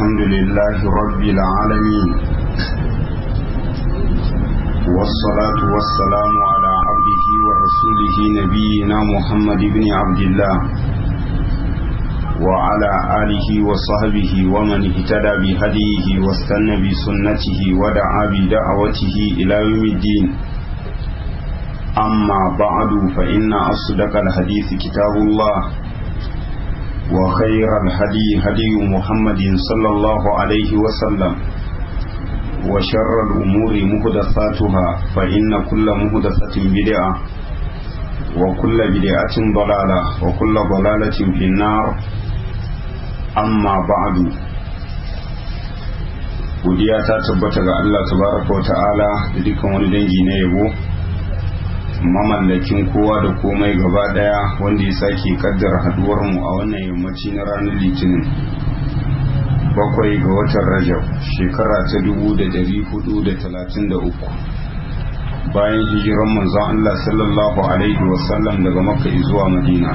الحمد لله رب العالمين والصلاة والسلام على عبده ورسوله نبينا محمد بن عبد الله وعلى آله وصحبه ومن اهتدى بهديه واستنى بسنته ودعا بدعوته إلى يوم الدين أما بعد فإن أصدق الحديث كتاب الله وخير الهدي هدي محمد صلى الله عليه وسلم وشر الأمور مهدثاتها فإن كل مهدثة بدعة وكل بدعة ضلالة وكل ضلالة في النار أما بعد godiya ta tabbata ga Allah tabaraka wa ta'ala da dukkan wani dangi na yabo mamallakin kowa da komai gaba daya wanda ya sake kaddara haduwar mu a wannan yammaci na ranar litinin bakwai ga watan rajab shekara ta dubu da dari hudu da talatin da uku bayan hijiran manzon Allah sallallahu alaihi wasallam daga makka zuwa madina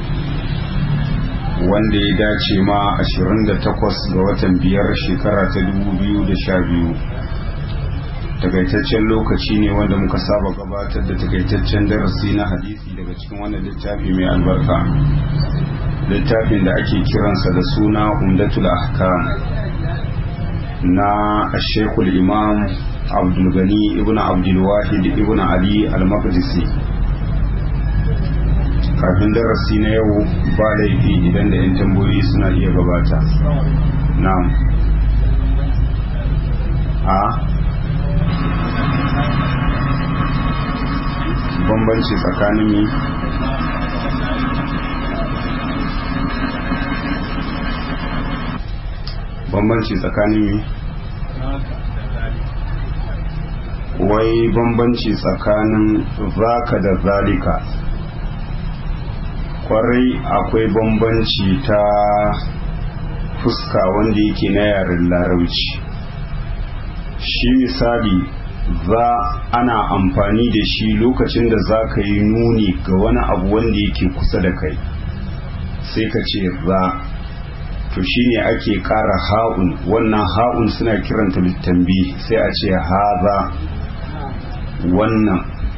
wanda ya dace ma 28 ga watan biyar shekara ta 2012 takaitaccen lokaci ne wanda muka saba gabatar da takaitaccen darasi na hadisi daga cikin wannan littafi mai albarka littafin da ake kiransa da suna umdatul ahkam na shekul imam abdulgani ibn abdulwahid ibn ali al-maqdisi kafin darasi na yau ba laifi idan da 'yan tambayoyi suna iya gabata na'am a bambanci tsakanin mi bambanci tsakanin mi wai bambanci tsakanin zaka da zalika kwarai akwai bambanci ta fuska wanda yake na yaren larauci shi misali za ana amfani da shi lokacin da za ka yi nuni ga wani abu wanda yake kusa da kai sai ka ce za to shine ake kara ha'un wannan ha'un suna kiranta littambi sai a ce haza wannan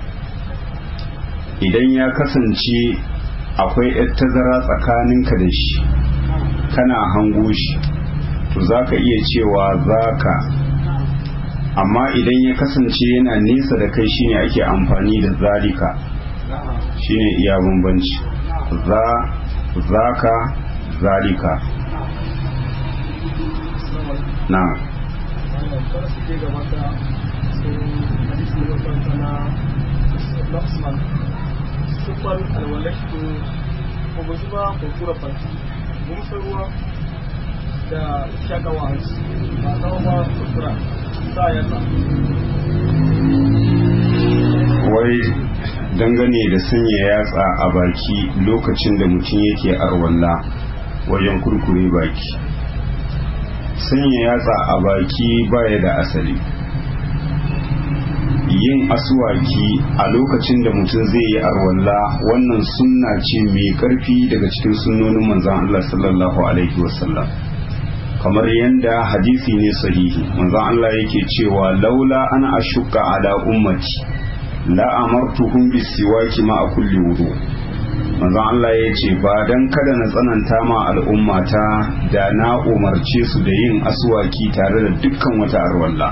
idan ya kasance akwai yar tazara tsakaninka da shi kana hango shi to za ka iya cewa za ka amma idan ya kasance yana nesa da kai shine ake amfani da zalika shine iya bambanci za zaka zalika na sufan alwalashto ko ba zuba ko kura fanti mun ruwa da shakawa hanci ba zama ba kuskura wai dangane da sanya yatsa a baki lokacin da mutum yake arwalla wajen kurkure baki sanya yatsa a baki baya da asali yin asuwaki a lokacin da mutum zai yi arwalla wannan sunna ce mai karfi daga cikin sunnonin manzan Allah sallallahu alaihi wasallam kamar yadda hadisi ne sahihi manzon Allah yake cewa laula ana ashukka ala ummati la amartuhum bisiwaki ma a kulli wudu manzon Allah ya ce ba dan kada na tsananta ma al'ummata da na umarce su da yin aswaki tare da dukkan wata arwalla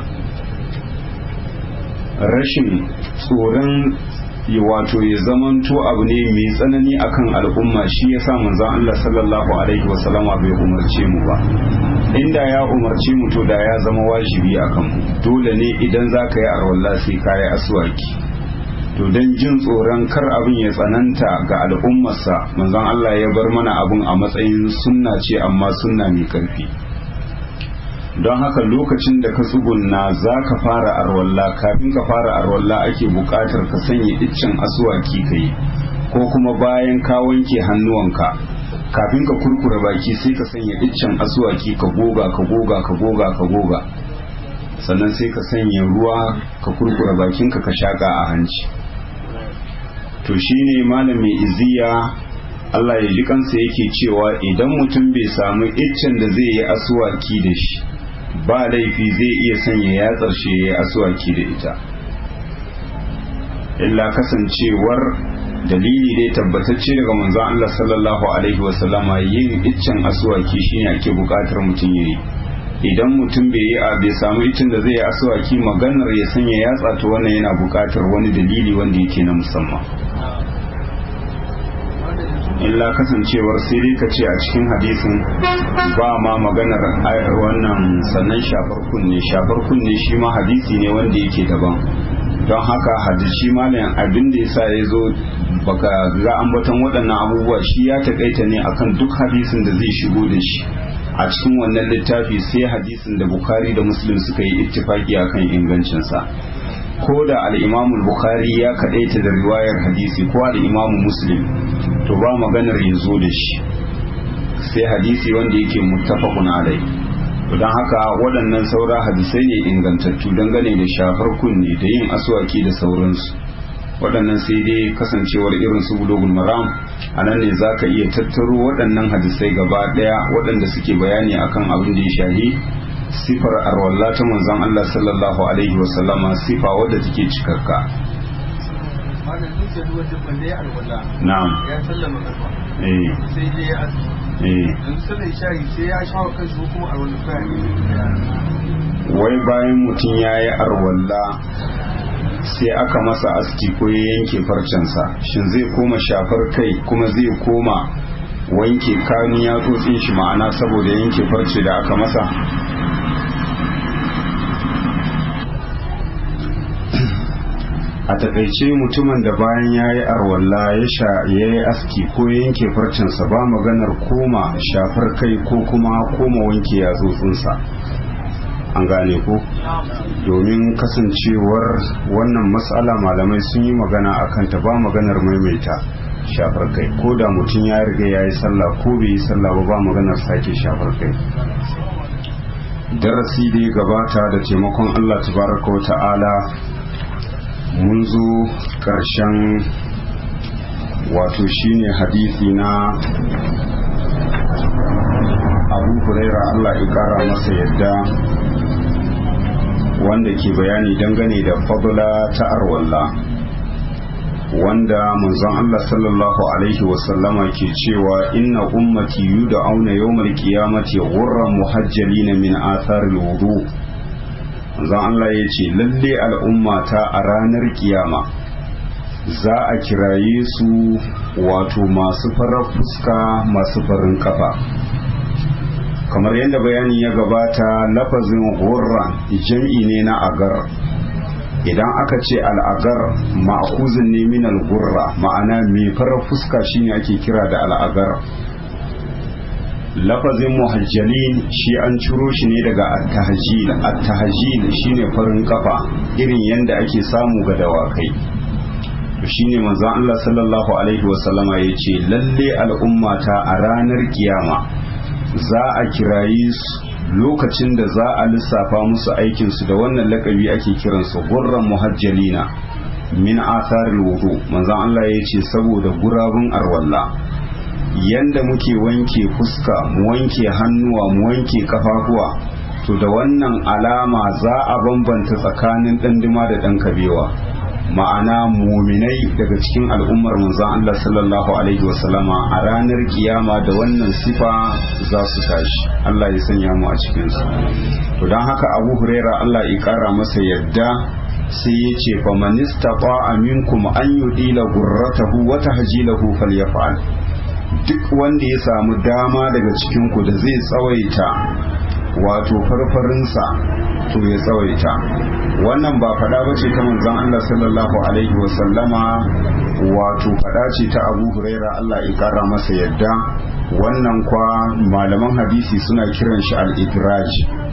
rashin tsoron wato ya zamanto abu ne mai tsanani akan al'umma shi ya sa manzon Allah sallallahu alaihi wasallama bai umarce mu ba inda ya umarce mu to da ya zama wajibi akan mu dole ne idan za ka yi arwalla sai ka yi aswaki to don jin tsoron kar abin ya tsananta ga al'ummarsa manzon Allah ya bar mana abin a matsayin sunna ce amma sunna mai karfi don haka lokacin da ka tsugunna za ka fara arwalla kafin ka fara arwalla ake buƙatar ka sanya iccen asuwaki ka yi ko kuma bayan ka wanke hannuwanka kafin ka kurkura baki sai ka sanya iccen asuwaki ka goga ka goga ka goga ka goga sannan sai ka sanya ruwa ka kurkura bakinka ka shaƙa a hanci to shine malamin iziya Allah ya ji kansa yake cewa idan mutum bai samu iccen da zai yi asuwaki da shi ba laifi zai iya sanya yatsar shi ya yi asuwaki da ita illa kasancewar dalili dai tabbatacce daga manzon Allah sallallahu alaihi wasallama yin iccen asuwaki shine ake bukatar mutum yayi idan mutum bai yi a bai samu iccen da zai yi asuwaki maganar ya sanya yatsa to wannan yana bukatar wani dalili wanda yake na musamman illa kasancewar sai dai ka ce a cikin hadisin ba ma maganar wannan sannan shafar kunne shafar kunne shi ma hadisi ne wanda yake daban don haka hadisi malayan abin da yasa ya zo baka ga ambaton waɗannan abubuwa shi ya takaita ne akan duk hadisin da zai shigo da shi a cikin wannan littafi sai hadisin da bukari da muslim suka yi ittifaki akan ingancinsa ko da al'imamul bukhari ya kaɗaita da riwayar hadisi ko al'imamu muslim to ba maganar ya zo da shi sai hadisi wanda yake muttafaqun alai don haka waɗannan saura hadisai ne ingantattu dangane da shafar kunne da yin aswaki da sauransu waɗannan sai dai kasancewar irin su bulugul maram a nan ne za ka iya tattaro waɗannan hadisai gaba ɗaya waɗanda suke bayani akan abin da ya shahi sifar arwalla ta manzon Allah sallallahu alaihi wasallama sifa wadda take cikakka na'am ya sallama karfa eh sai je ya aski eh yanzu sallar shayi sai ya shawo kanshi ko kuma a wani kaya wai bayan mutum ya yi arwalla sai aka masa aski ko ya yanke farcensa shin zai koma shafar kai kuma zai koma wanke kanu ya tsotsin shi ma'ana saboda yanke farce da aka masa a takaice mutumin da bayan ya yi arwalla ya sha ya yi aski ko ya yanke farcensa ba maganar koma shafar kai ko kuma koma wanke yatsotsinsa an gane ko domin kasancewar wannan matsala malamai sun yi magana a kanta ba maganar maimaita shafar kai ko da mutum ya riga ya yi sallah ko bai yi sallah ba ba maganar sake shafar kai darasi da ya gabata da taimakon allah tabaraka wa ta'ala mun zo ƙarshen wato shine hadisi na abu huraira allah ya ƙara masa yadda wanda ke bayani dangane da fadla ta arwalla wanda manzon Allah sallallahu alaihi wasallama ke cewa inna ummati yud'auna yawmal qiyamati ghurran muhajjalin min athar wudu manzon Allah ya ce lalle al'ummata a ranar kiyama za a kiraye su wato masu farar fuska masu farin kafa kamar yadda bayani ya gabata lafazin gurran jam'i ne na agar idan aka ce al'agar ma'akuzin ne min al-gurra ma'ana mai farar fuska shine ake kira da al'agar lafazin muhajjalin shi an ciro shi ne daga at-tahjil at-tahjil shine farin kafa irin yadda ake samu ga dawakai to shine manzon Allah sallallahu alaihi wasallama yace lalle al'ummata a ranar kiyama za a kirayi su lokacin da za a lissafa musu aikinsu da wannan lakabi ake kiransu gurran muhajjalina min atharil wudu manzon Allah ya ce saboda gurabun arwalla yanda muke wanke fuska mu wanke hannuwa mu wanke kafafuwa to da wannan alama za a bambanta tsakanin ɗanduma da ɗan kabewa ma'ana muminai daga cikin al'ummar manzon Allah sallallahu alaihi wasallama a ranar kiyama da wannan sifa za su tashi Allah ya sanya mu a cikin su to don haka Abu Huraira Allah ya kara masa yadda sai ya ce fa man istata'a minkum an yudila gurratahu wa tahjilahu falyaf'al duk wanda ya samu dama daga cikin ku da zai tsawaita wato farfarinsa to ya tsawaita wannan ba fada ba ce ta manzon Allah sallallahu alaihi wa sallama wato fada ce ta Abu Huraira Allah ya kara masa yadda wannan kwa malaman hadisi suna kiran shi al-idraj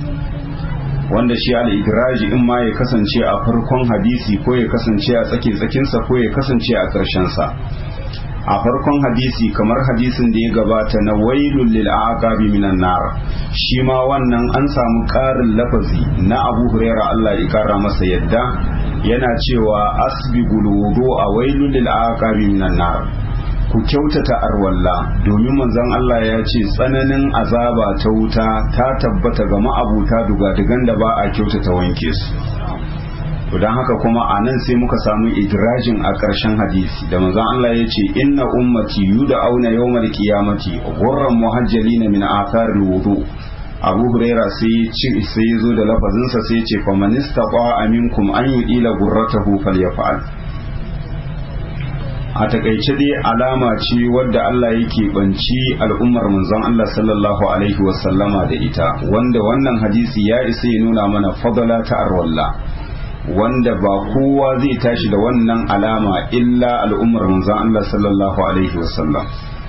wanda shi al-idraj in ma ya kasance a farkon hadisi ko ya kasance a tsake tsakinsa ko ya kasance a ƙarshen sa a farkon hadisi kamar hadisin da ya gabata na wailul lil aqabi minan nar shi ma wannan an samu ƙarin lafazi na Abu Huraira Allah ya kara masa yadda yana cewa asbigul wudu a wailul lil aqabi minan nar ku kyautata arwalla domin manzon Allah ya ce tsananin azaba ta wuta ta tabbata ga ma'abuta dugadugan da ba a kyautata wanke su don haka kuma a nan sai muka samu idrajin a ƙarshen hadisi da manzon Allah ya ce inna ummati yuda auna yawmal qiyamati ghurran muhajjalina min athar wudu Abu Huraira sai sai ya zo da lafazinsa sai ya ce fa man istata aminkum an yudila gurratahu falyaf'al a takaice dai alama ce wadda Allah yake banci al'ummar manzon Allah sallallahu alaihi wasallama da ita wanda wannan hadisi ya isa ya nuna mana fadala ta arwalla wanda ba kowa zai tashi da wannan alama illa al'ummar manzon Allah sallallahu alaihi wasallam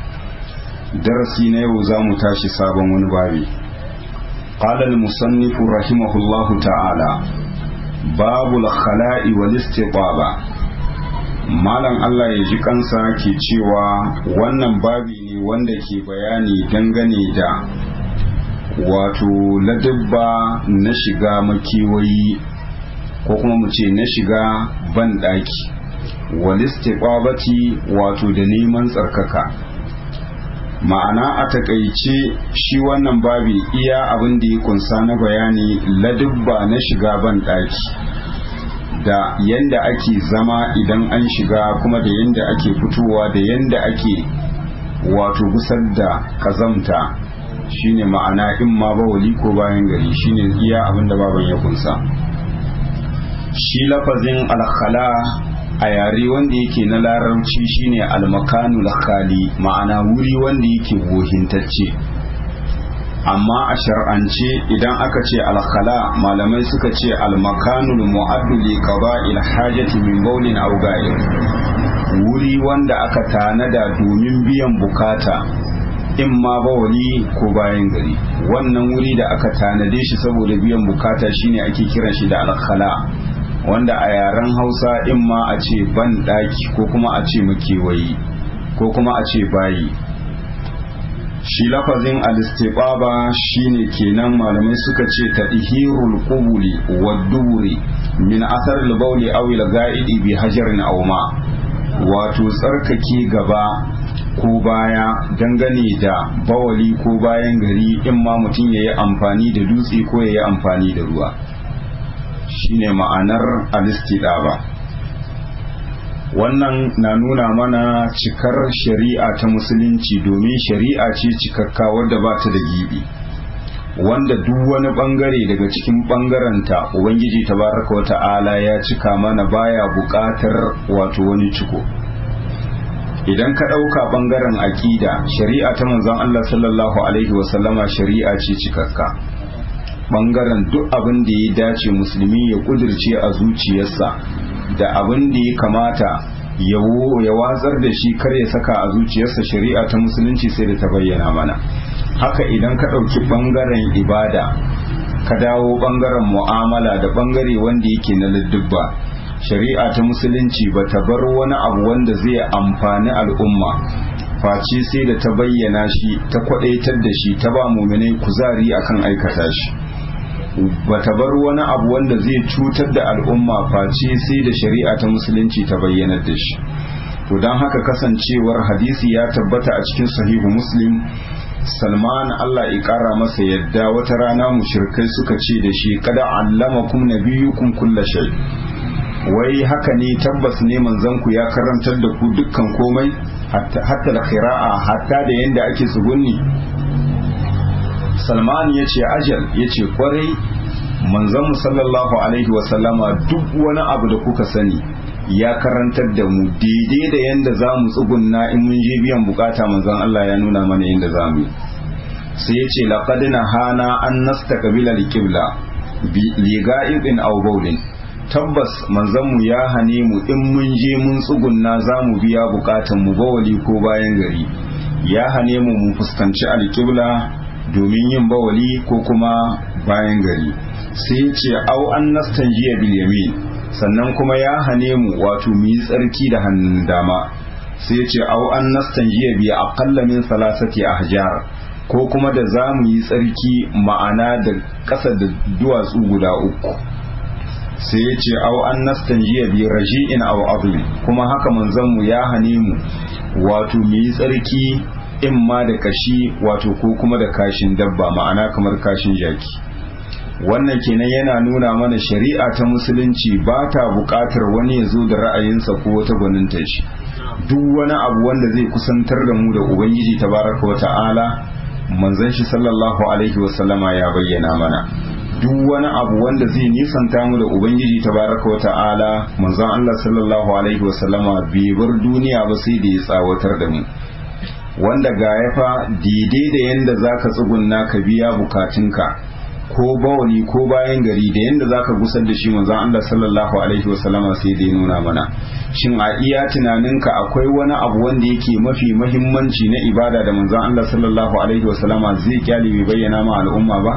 darasi na yau za mu tashi sabon wani babi قال المصنف رحمه الله تعالى باب الخلاء والاستطابة malam Allah ya ji kansa ke cewa wannan babi ne wanda ke bayani dangane da wato ladabba na shiga makiwayi ko kuma mu ce na shiga banɗaki walistiqabati wato da neman tsarkaka ma'ana a takaice shi wannan babi iya abin da ya kunsa na bayani ladabba na shiga banɗaki da yanda ake zama idan an shiga kuma da yanda ake fitowa da yanda ake wato gusar da kazamta shine ma'ana in ma bawali ko bayan gari shine iya abin da baban ya kunsa shi lafazin alkhala a yare wanda yake na larabci shine almakanu khali ma'ana wuri wanda yake wohintacce amma a shar'ance idan aka ce alkhala malamai suka ce almakanul mu'addu li qada'il hajati min bawlin aw ga'ir wuri wanda aka tanada domin biyan bukata in ma bawali ko bayan gari wannan wuri da aka tanade shi saboda biyan bukata shine ake kiran shi da alkhala wanda a yaren hausa in ma a ce ban daki ko kuma a ce makewayi ko kuma a ce bayi shi lafazin alistibaba shine kenan malamai suka ce tadhirul qubuli wad-duri min athar al-bawli aw al-ga'idi bi hajarin aw ma wato tsarkake gaba ko baya dangane da bawali ko bayan gari in ma mutum yayi amfani da dutse ko yayi amfani da ruwa shine ma'anar alistidaba wannan na nuna mana cikar shari'a ta musulunci domin shari'a ce cikakka wadda ba ta da gibi wanda duk wani bangare daga cikin bangaranta ubangiji tabaraka wa ta'ala ya cika mana baya buƙatar wato wani ciko idan ka ɗauka bangaren aƙida shari'a ta manzon Allah sallallahu alaihi wasallama shari'a ce cikakka bangaren duk abin da ya dace musulmi ya kudirce a zuciyarsa da abin da ya kamata ya watsar da shi kar ya saka a zuciyarsa shari'a ta musulunci sai da ta bayyana mana haka idan ka ɗauki ɓangaren ibada ka dawo ɓangaren mu'amala da ɓangare wanda yake na ladubba shari'a ta musulunci ba ta bar wani abu wanda zai amfani al'umma face sai da ta bayyana shi ta kwaɗaitar da shi ta ba muminai kuzari akan aikata shi bata bar wani abu wanda zai cutar da al'umma face sai da shari'a ta musulunci ta bayyanar da shi to don haka kasancewar hadisi ya tabbata a cikin sahihu muslim salman allah ya kara masa yadda wata rana mushrikai suka ce da shi kada allamakum nabiyukum kulla shay wai haka ne tabbas ne manzon ku ya karantar da ku dukkan komai hatta da qira'a hatta da yanda ake tsugunni salman ya ce ajal ya ce kwarai manzanmu sallallahu alaihi wasallama duk wani abu da kuka sani ya karantar da mu daidai da yadda za mu tsugunna in mun je biyan bukata manzan Allah ya nuna mana yadda za mu sai ya ce laqad hana an nastaqbila alqibla li ga'ibin aw bawlin tabbas manzanmu ya hane mu in mun je mun tsugunna za mu biya bukatan mu bawali ko bayan gari ya hane mu mu fuskanci alqibla domin yin bawali ko kuma bayan gari sai ce au an nastanjiya bil yamin sannan kuma ya hane mu wato mu yi tsarki da hannun dama sai ce au an nastanjiya bi aqalla min salasati ahjar ko kuma da za mu yi tsarki ma'ana da ƙasa da duwatsu guda uku sai ya ce au an nastanjiya bi raji'in aw adli kuma haka manzon mu ya hane mu wato mu yi tsarki in ma da kashi wato ko kuma da kashin dabba ma'ana kamar kashin jaki wannan kenan yana nuna mana shari'a ta musulunci ba ta buƙatar wani ya zo da ra'ayinsa ko wata gwaninta shi duk wani abu wanda zai kusantar da mu da ubangiji tabaraka wa ta'ala manzon shi sallallahu alaihi wasallama ya bayyana mana duk wani abu wanda zai nisanta mu da ubangiji tabaraka wa ta'ala manzon Allah sallallahu alaihi wasallama bai bar duniya ba sai da ya tsawatar da mu wanda ga ya fa daidai da yanda zaka tsugunna ka biya bukatunka ko bawani ko bayan gari da yanda zaka gusar da shi manzon Allah sallallahu alaihi wasallama sai da ya nuna mana shin a iya tunaninka akwai wani abu wanda yake mafi mahimmanci na ibada da manzon Allah sallallahu alaihi wasallama zai kyale bai bayyana ma al'umma ba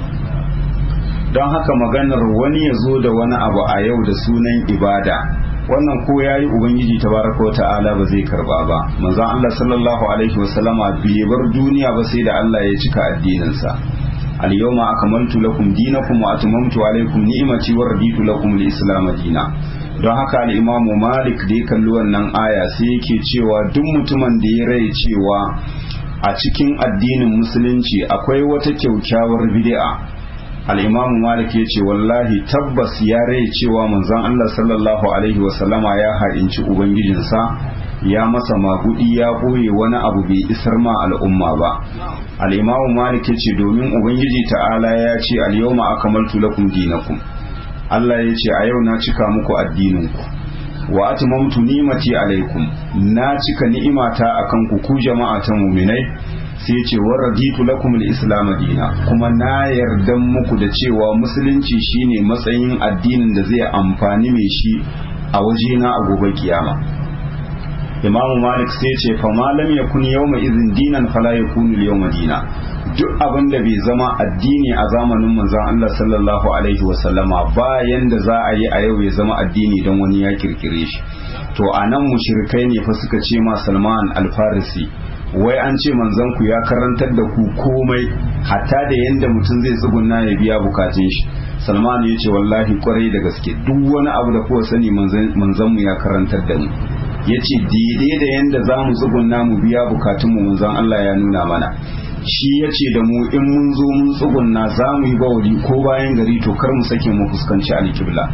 don haka maganar wani ya zo da wani abu a yau da sunan ibada wannan ko yayi ubangiji tabaraka ta'ala ba zai karba ba manzon Allah sallallahu alaihi wasallama bai bar duniya ba sai da Allah ya cika addininsa al-yawma akmaltu lakum dinakum wa atmamtu alaykum ni'mati wa raditu lakum al-islam dina don haka al-imamu Malik da ya kalli wannan aya sai yake cewa duk mutumin da ya rai cewa a cikin addinin musulunci akwai wata kyaukyawar bid'a al-imamu Malik ya ce wallahi tabbas ya rai cewa manzon Allah sallallahu alaihi wa sallama ya haɗinci ubangijinsa ya masa magudi ya ɓoye wani abu bai isar ma al'umma ba al'imamu malik ya ce domin ubangiji ta'ala ya ce al-yawma akamaltu lakum dinakum Allah ya ce a yau na cika muku addininku wa atmamtu ni'mati alaikum na cika ni'imata akan ku ku jama'a ta mu'minai sai ce wa raditu lakum al-islam dina kuma na yarda muku da cewa musulunci shine matsayin addinin da zai amfani mai shi a wajena a gobe kiyama imamu malik sai ce fa malam ya kun yawma izin dinan fala ya kunu yawma dina duk abin da bai zama addini a zamanin manzon Allah sallallahu alaihi wa sallama bayan da za a yi a yau ya zama addini don wani ya kirkire shi to anan mushrikai ne fa suka ce ma Salman al-Farisi wai an ce manzon ku ya karantar da ku komai hatta da yanda mutum zai tsugunna ya biya bukatun shi Salman ya ce wallahi kwarai da gaske duk wani abu da kowa sani manzon mu ya karantar da mu ya ce daidai da yadda za mu tsugunna mu biya bukatunmu manzon Allah ya nuna mana shi ya ce da mu in mun zo mun tsugunna za mu yi bawali ko bayan gari to kar mu sake mu fuskanci alkibla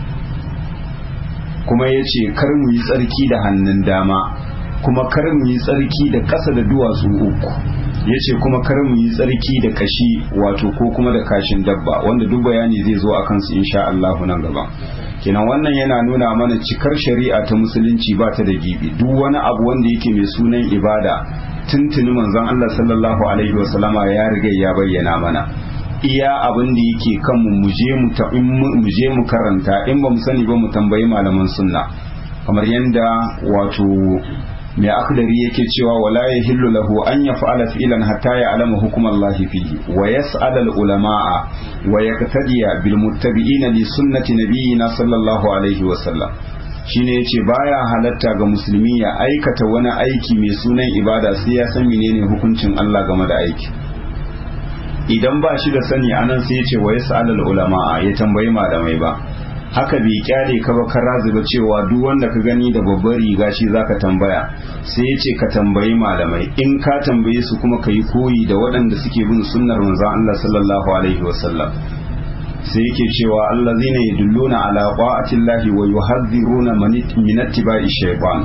kuma ya ce kar mu yi tsarki da hannun dama kuma kar mu yi tsarki da ƙasa da duwatsu uku ya ce kuma kar mu yi tsarki da kashi wato ko kuma da kashin dabba wanda duk bayani zai zo a kansu insha Allah nan gaba kenan wannan yana nuna mana cikar shari'a ta musulunci ba ta da gibi duk wani abu wanda yake mai sunan ibada tuntuni manzon Allah sallallahu alaihi wasallama ya riga ya bayyana mana iya abin da yake kanmu mu je mu mu je mu karanta in ba mu sani ba mu tambayi malaman sunna kamar yanda wato mai akhdari yake cewa wala yahillu lahu an yaf'ala fi'lan hatta ya'lama hukm Allah fihi wa yas'al al ulama'a wa yaqtadiya bil muttabi'ina li sunnati nabiyyina sallallahu alaihi wa sallam shine yace baya halatta ga musulmi ya aikata wani aiki mai sunan ibada sai ya san menene hukuncin Allah game da aiki idan ba shi da sani anan sai yace wa yas'al al ulama'a ya tambayi malamai ba haka bai kyale ka ba kara zuba cewa duk wanda ka gani da babbar riga shi zaka tambaya sai ya ce ka tambayi malamai in ka tambaye su kuma ka yi koyi da waɗanda suke bin sunnar manzon Allah sallallahu alaihi wasallam sai yake cewa allazina yadulluna ala qa'ati llahi wa yuhadhiruna min ittiba'i shaytan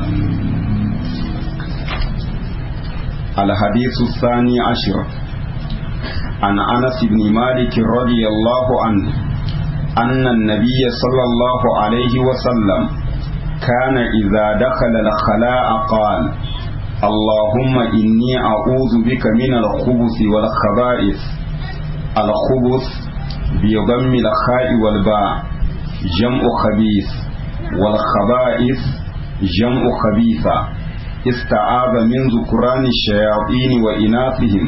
الحديث الثاني عشر عن أنس بن مالك رضي الله عنه أن النبي صلى الله عليه وسلم كان إذا دخل الخلاء قال اللهم إني أعوذ بك من الخبث والخبائث الخبث بضم الخاء والباء جمع خبيث والخبائث جمع خبيثة استعاذ من ذكران الشياطين وإناثهم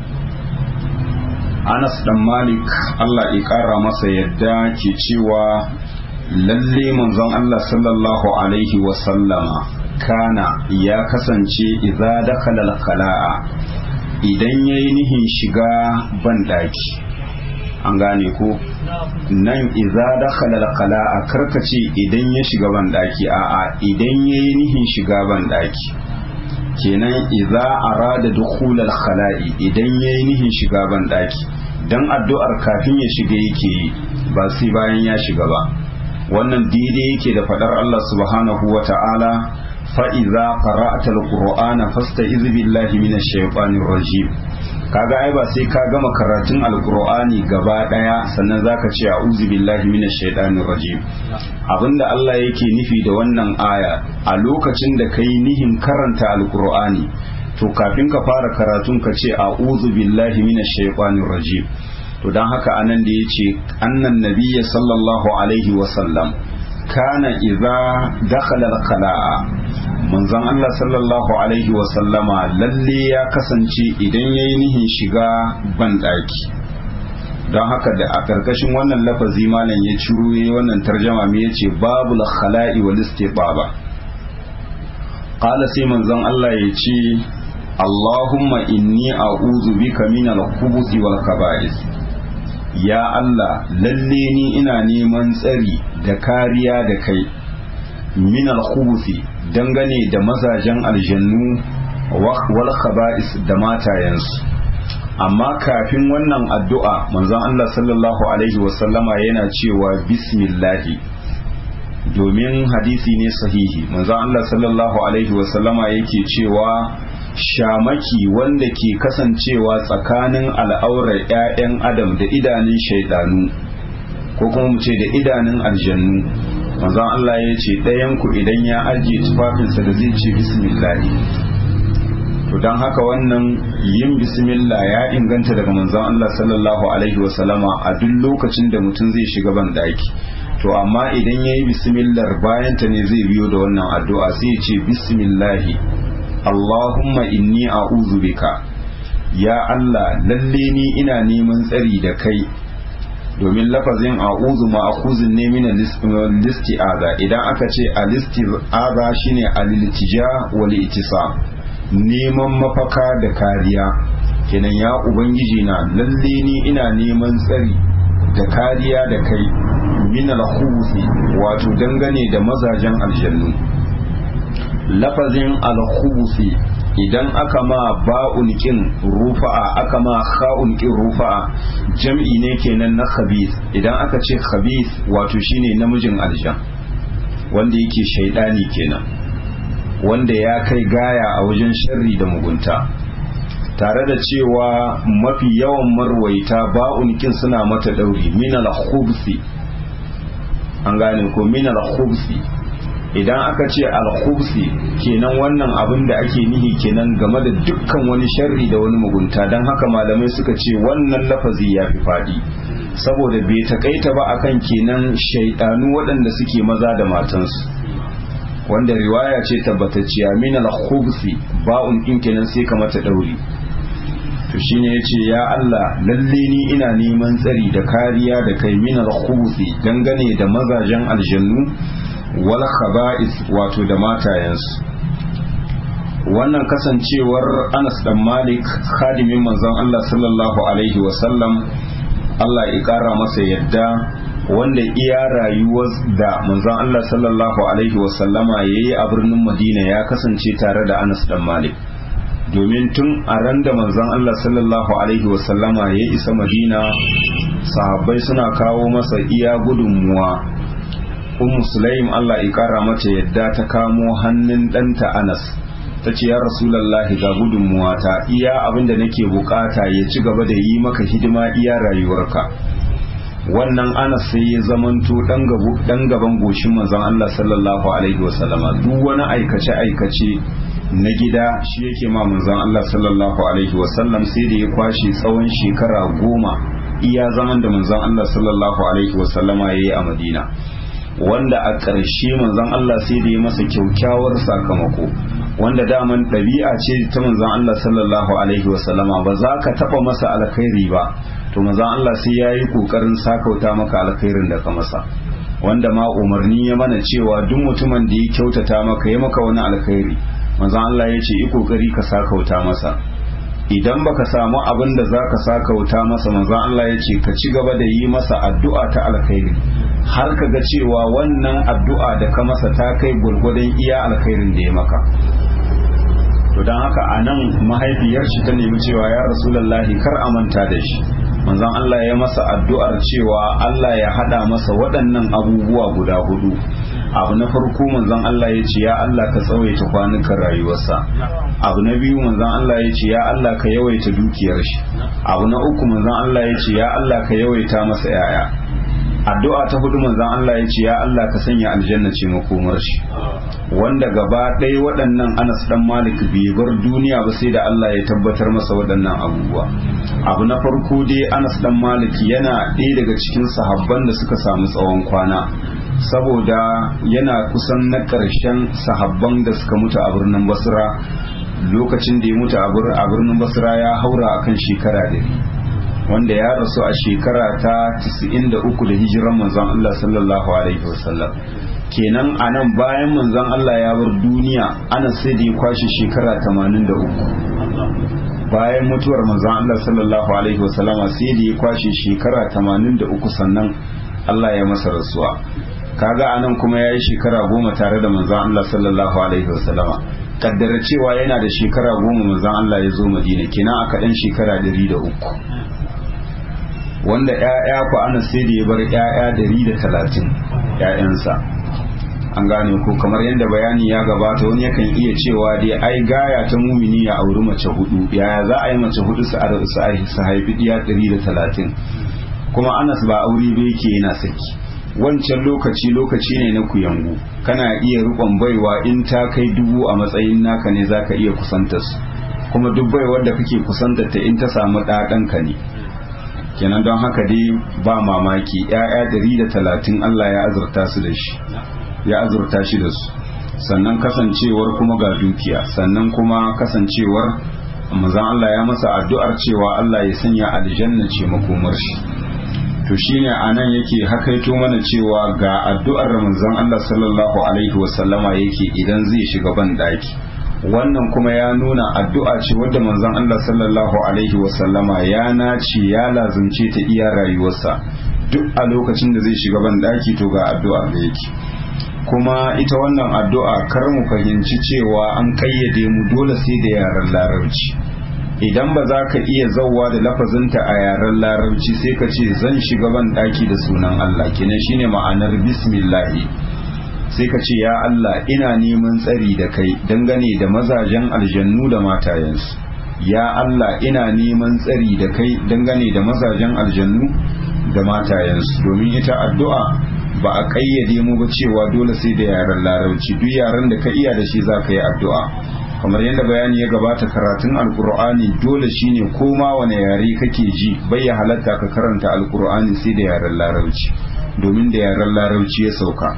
Anas dan Malik Allah ya ƙara masa yadda ke cewa lalle manzon Allah sallallahu alaihi wa sallama kana ya kasance idza dakhala al-khala'a idan yayi nihin shiga bandaki an gane ko nan idza dakhala al-khala'a karkace idan ya shiga bandaki a'a idan yayi nihin shiga bandaki kenan idza arada dukhulal khala'i idan yayi nihin shiga ban daki dan addu'ar kafin ya shiga yake yi ba sai bayan ya shiga ba wannan daidai yake da fadar Allah subhanahu wa ta'ala fa idza qara'ta alqur'ana fasta'iz billahi minash shaitanir rajim kaga ai ba sai ka gama karatun alqur'ani gaba daya sannan zaka ce a'udhu billahi minash shaitanir rajim abinda Allah yake nufi da wannan aya a lokacin da kai nihin karanta alqur'ani to kafin ka fara karatun ka ce a'udhu billahi minash shaitanir rajim to dan haka anan da yace annan nabiyyi sallallahu alaihi wa sallam kana idza dakhala al-khala'a manzon Allah sallallahu alaihi wa sallama lalle ya kasance idan yayi nihin shiga ban daki don haka da a karkashin wannan lafazi malam ya ciro yayi wannan tarjama me yace babul khala'i wal istibaba qala sai manzon Allah ya ce Allahumma inni a'udhu bika min al-khubuthi wal khaba'ith ya Allah lalle ni ina neman tsari da kariya da kai min al-khubuthi dangane da mazajen aljannu wal khaba'is da matayensu amma kafin wannan addu'a manzon Allah sallallahu alaihi wasallama yana cewa bismillahi domin hadisi ne sahihi manzon Allah sallallahu alaihi wasallama yake cewa shamaki wanda ke kasancewa tsakanin al'aurar 'ya'yan adam da idanun shaidanu ko kuma mu ce da idanun aljannu manzon Allah ya ce ɗayanku idan ya ajiye tufafinsa da zai ce bismillahi to don haka wannan yin bismillah ya inganta daga manzon Allah sallallahu alaihi wasallama a duk lokacin da mutum zai shiga ban daki to amma idan ya yi bismillah bayan ta ne zai biyo da wannan addu'a sai ya ce bismillahi Allahumma inni a'udhu bika ya Allah lalle ni ina neman tsari da kai domin lafazin a'udhu ma'khuzun ne min al-isti'aza idan aka ce al-isti'aza shine al-iltija wal ittisam neman mafaka da kariya kenan ya ubangiji na lalle ni ina neman tsari da kariya da kai min al-khubuthi wato dangane da mazajen aljannu lafazin al-khubuthi idan aka ma ba'un kin rufa'a aka ma kha'un kin rufa'a jam'i ne kenan na khabith idan aka ce khabith wato shine namijin aljan wanda yake shaidani kenan wanda ya kai gaya a wajen sharri da mugunta tare da cewa mafi yawan marwaita ba'un kin suna mata dauri min al-khubsi an gane ko min al-khubsi idan aka ce al-khubsi kenan wannan abin da ake nihi kenan game da dukkan wani sharri da wani mugunta don haka malamai suka ce wannan lafazi ya fi faɗi saboda bai takaita ba akan kenan shaidanu waɗanda suke maza da matansu wanda riwaya ce tabbatacciya min al-khubsi ba'un din kenan sai ka mata dauri to shine yace ya Allah lalle ni ina neman tsari da kariya da kai min al-khubsi dangane da mazajen aljannu wal khaba'is wato da matayensu wannan kasancewar Anas dan Malik khadimin manzon Allah sallallahu alaihi wa sallam Allah ya kara masa yadda wanda iya rayuwar da manzon Allah sallallahu alaihi wasallama ya yi a birnin Madina ya kasance tare da Anas dan Malik domin tun a ran da manzon Allah sallallahu alaihi wasallama ya isa Madina sahabbai suna kawo masa iya gudunmuwa Ummu Sulaim Allah ya kara mata yadda ta kamo hannun ɗanta Anas ta ce ya Rasulallahi ga gudunmuwa ta iya abinda nake bukata ya ci gaba da yi maka hidima iya rayuwarka wannan anas sai ya zamanto dan gaban goshin manzon Allah sallallahu alaihi wasallama duk wani aikace aikace na gida shi yake ma manzon Allah sallallahu alaihi wasallam sai da ya kwashe tsawon shekara goma iya zaman da manzon Allah sallallahu alaihi wasallama yayi a Madina wanda a ƙarshe manzon Allah sai da ya masa kyaukyawar sakamako wanda daman ɗabi'a ce ta manzon Allah sallallahu alaihi wasallama ba za ka taɓa masa alkhairi ba to manzon Allah sai ya yi ƙoƙarin sakauta maka alkhairin da ka masa wanda ma umarni ya mana cewa duk mutumin da ya kyautata maka ya maka wani alkhairi manzon Allah ya ce yi ƙoƙari ka sakauta masa idan baka samu abin da za ka sakauta masa manzon Allah ya ce ka ci gaba da yi masa addu'a ta alkhairi har ka ga cewa wannan addu'a da ka masa ta kai gwargwadon iya alkhairin da ya maka to don haka a nan mahaifiyar shi ta nemi cewa ya rasulallahi kar a manta da shi manzon Allah ya masa addu'ar cewa Allah ya hada masa waɗannan abubuwa guda hudu abu na farko manzon Allah ya ce ya Allah ka tsawaita kwanukan rayuwarsa abu na biyu manzon Allah ya ce ya Allah ka yawaita dukiyar shi abu na uku manzon Allah ya ce ya Allah ka yawaita masa yaya addu'a ta hudu manzon Allah ya ce ya Allah ka sanya aljanna ce makomar shi wanda gaba ɗaya waɗannan Anas dan Malik bai bar duniya ba sai da Allah ya tabbatar masa waɗannan abubuwa abu na farko dai Anas dan Malik yana ɗaya daga cikin sahabban da suka samu tsawon kwana saboda yana kusan na ƙarshen sahabban da suka mutu a birnin Basra lokacin da ya mutu a birnin Basra ya haura akan shekara ɗari wanda ya rasu a shekara ta 93 da hijiran manzon Allah sallallahu alaihi wasallam kenan a nan bayan manzon Allah ya bar duniya ana sai da ya kwashe shekara 83 bayan mutuwar manzon Allah sallallahu alaihi wasallama sai da ya kwashe shekara 83 sannan Allah ya masa rasuwa kaga anan kuma ya yi shekara goma tare da manzon Allah sallallahu alaihi wasallama kaddara cewa yana da shekara goma manzon Allah ya zo Madina kenan aka dan shekara 103 wanda ‘ya'ya ku ana sai da ya bar ‘ya'ya dari da talatin ‘ya'yansa an gane ko kamar yadda bayani ya gabata wani yakan iya cewa dai ai gaya ta mumini ya auri mace hudu yaya za a yi mace hudu su haifi ɗiya dari da talatin kuma anas ba aure ba yake yana saki wancan lokaci lokaci ne na kuyangu kana iya rikon baiwa in ta kai dubu a matsayin naka ne za ka iya kusanta su kuma duk baiwar da kake kusanta ta in ta samu ɗaɗanka ne kenan don haka dai ba mamaki ‘ya'ya dari da talatin Allah ya azurta su da shi ya azurta shi da su sannan kasancewar kuma ga dukiya sannan kuma kasancewar mazan Allah ya masa addu'ar cewa Allah ya sanya aljanna ce makomar shi to shine anan yake hakaito mana cewa ga addu'ar manzon Allah sallallahu alaihi wasallama yake idan zai shiga ban daki wannan kuma ya nuna addu'a ce wadda manzon Allah sallallahu alaihi wasallama ya nace ya lazumce ta iya rayuwarsa duk a lokacin da zai shiga ban daki to ga addu'a da yake kuma ita wannan addu'a kar mu fahimci cewa an kayyade mu dole sai da yaren larabci idan ba za ka iya zauwa da lafazinta a yaren larabci sai ka ce zan shiga ban daki da sunan Allah kenan shine ma'anar bismillahi sai ka ce ya Allah ina neman tsari da kai dangane da mazajen aljannu da matayensu ya Allah ina neman tsari da kai dangane da mazajen aljannu da matayensu domin ita addu'a ba a kayyade mu ba cewa dole sai da yaren larabci duk yaren da ka iya da shi za ka yi addu'a kamar yadda bayani ya gabata karatun alkur'ani dole shine ko ma wani yare kake ji bai ya halatta ka karanta alkur'ani sai da yaren larabci domin da yaren larabci ya sauka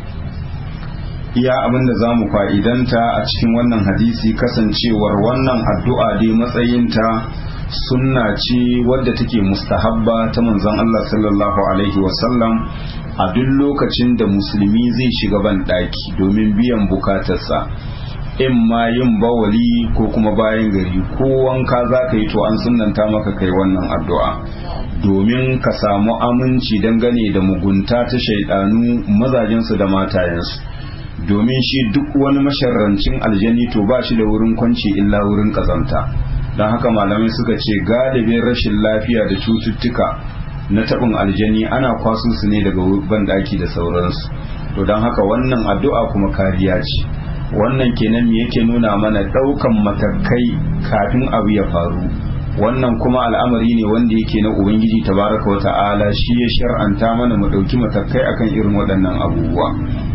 iya abin da za mu fa'idanta a cikin wannan hadisi kasancewar wannan addu'a dai matsayinta sunna ce wadda take mustahabba ta manzon Allah sallallahu alaihi wasallam a duk lokacin da musulmi zai shiga ban ɗaki domin biyan bukatarsa in ma yin bawali ko kuma bayan gari ko wanka za ka yi to an sunanta maka kai wannan addu'a domin ka samu aminci dangane da mugunta ta shaidanu mazajensu da matayensu domin shi duk wani masharrancin aljani to ba shi da wurin kwanci illa wurin kazanta don haka malamai suka ce galibin rashin lafiya da cututtuka na taɓin aljani ana kwaso su ne daga banɗaki da sauransu to don haka wannan addu'a kuma kariya ce wannan kenan me yake nuna mana ɗaukan matakai kafin abu ya faru wannan kuma al'amari ne wanda yake na ubangiji tabaraka wa ta'ala shi ya shar'anta mana mu ɗauki matakai akan irin waɗannan abubuwa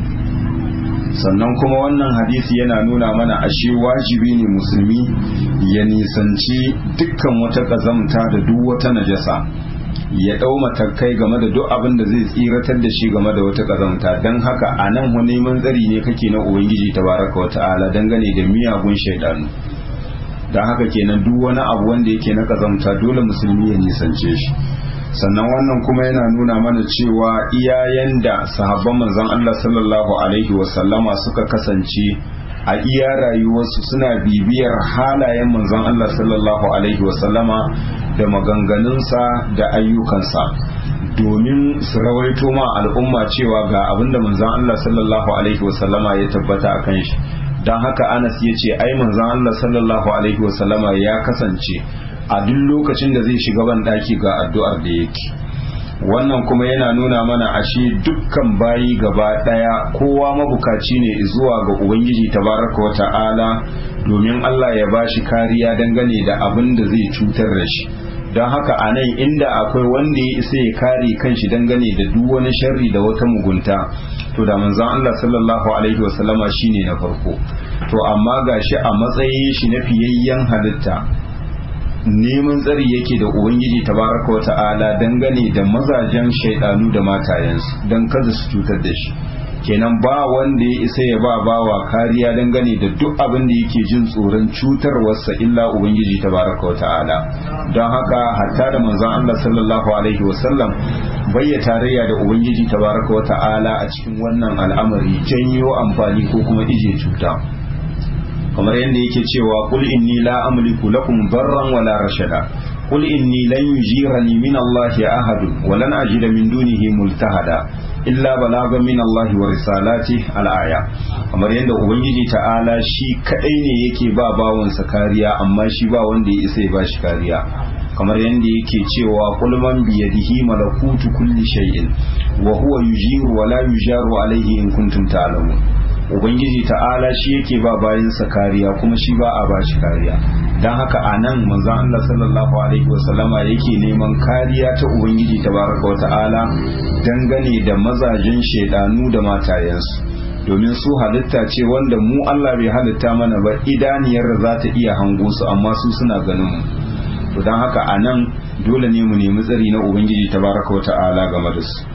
sannan kuma wannan hadisi yana nuna mana ashe wajibi ne musulmi ya nisanci dukkan wata ƙazamta da duk wata najasa ya ɗau matakai game da duk abin da zai tsiratar da shi game da wata ƙazamta don haka a nan wani neman tsari ne kake na ubangiji tabaraka wa ta'ala dangane da miyagun shaidanu don haka kenan duk wani abu wanda yake na ƙazamta dole musulmi ya nisance shi sannan wannan kuma yana nuna mana cewa iyayen da sahabban manzon Allah sallallahu alaihi wasallama suka kasance a iya rayuwarsu suna bibiyar halayen manzon Allah sallallahu alaihi wasallama da maganganunsa da ayyukansa domin su rawaito ma al'umma cewa ga abinda manzon Allah sallallahu alaihi wasallama ya tabbata a kan shi don haka anas ya ce ai manzon Allah sallallahu alaihi wasallama ya kasance a duk lokacin da zai shiga ban daki ga addu'ar da yake wannan kuma yana nuna mana ashe dukkan bayi gaba daya kowa mabukaci ne zuwa ga ubangiji tabaraka wa ta'ala domin Allah ya bashi kariya dangane da abin da zai cutar da shi don haka a nan inda akwai wanda ya isa ya kare kanshi dangane da duk wani sharri da wata mugunta to da manzon Allah sallallahu alaihi wasallama shine na farko to amma gashi a matsayin shi na fiyayyen halitta neman tsari yake da ubangiji tabaraka wa ta'ala dangane da mazajen shaidanu da matayensu don kada su cutar da shi kenan ba wanda ya isa ya ba bawa kariya dangane da duk abin da yake jin tsoron cutarwarsa illa ubangiji tabaraka wa ta'ala don haka hatta da manzon Allah sallallahu alaihi wasallam bayya tarayya da ubangiji tabaraka wa ta'ala a cikin wannan al'amari janyo amfani ko kuma ije cuta kamar yadda yake cewa kul inni la amliku lakum darran wala rashada kul inni lan yujirani min Allah ahad wa lan ajida min dunihi multahada illa balaga min Allah wa risalati al-aya kamar yadda ubangiji ta'ala shi kadai ne yake ba bawansa kariya amma shi ba wanda ya isa ya ba shi kariya kamar yadda yake cewa kul man bi yadihi malakutu kulli shay'in wa huwa yujiru wa la yujaru alayhi in kuntum ta'lamun ubangiji ta'ala shi yake ba bayansa kariya kuma shi ba a ba shi kariya don haka a nan manzan Allah sallallahu alaihi wasallama yake neman kariya ta ubangiji tabaraka wa ta'ala dangane da mazajen shaidanu da matayensu domin su halitta ce wanda mu Allah bai halitta mana ba idaniyar za ta iya hango su amma su suna ganin mu to don haka a nan dole ne mu nemi tsari na ubangiji tabaraka wa ta'ala game da su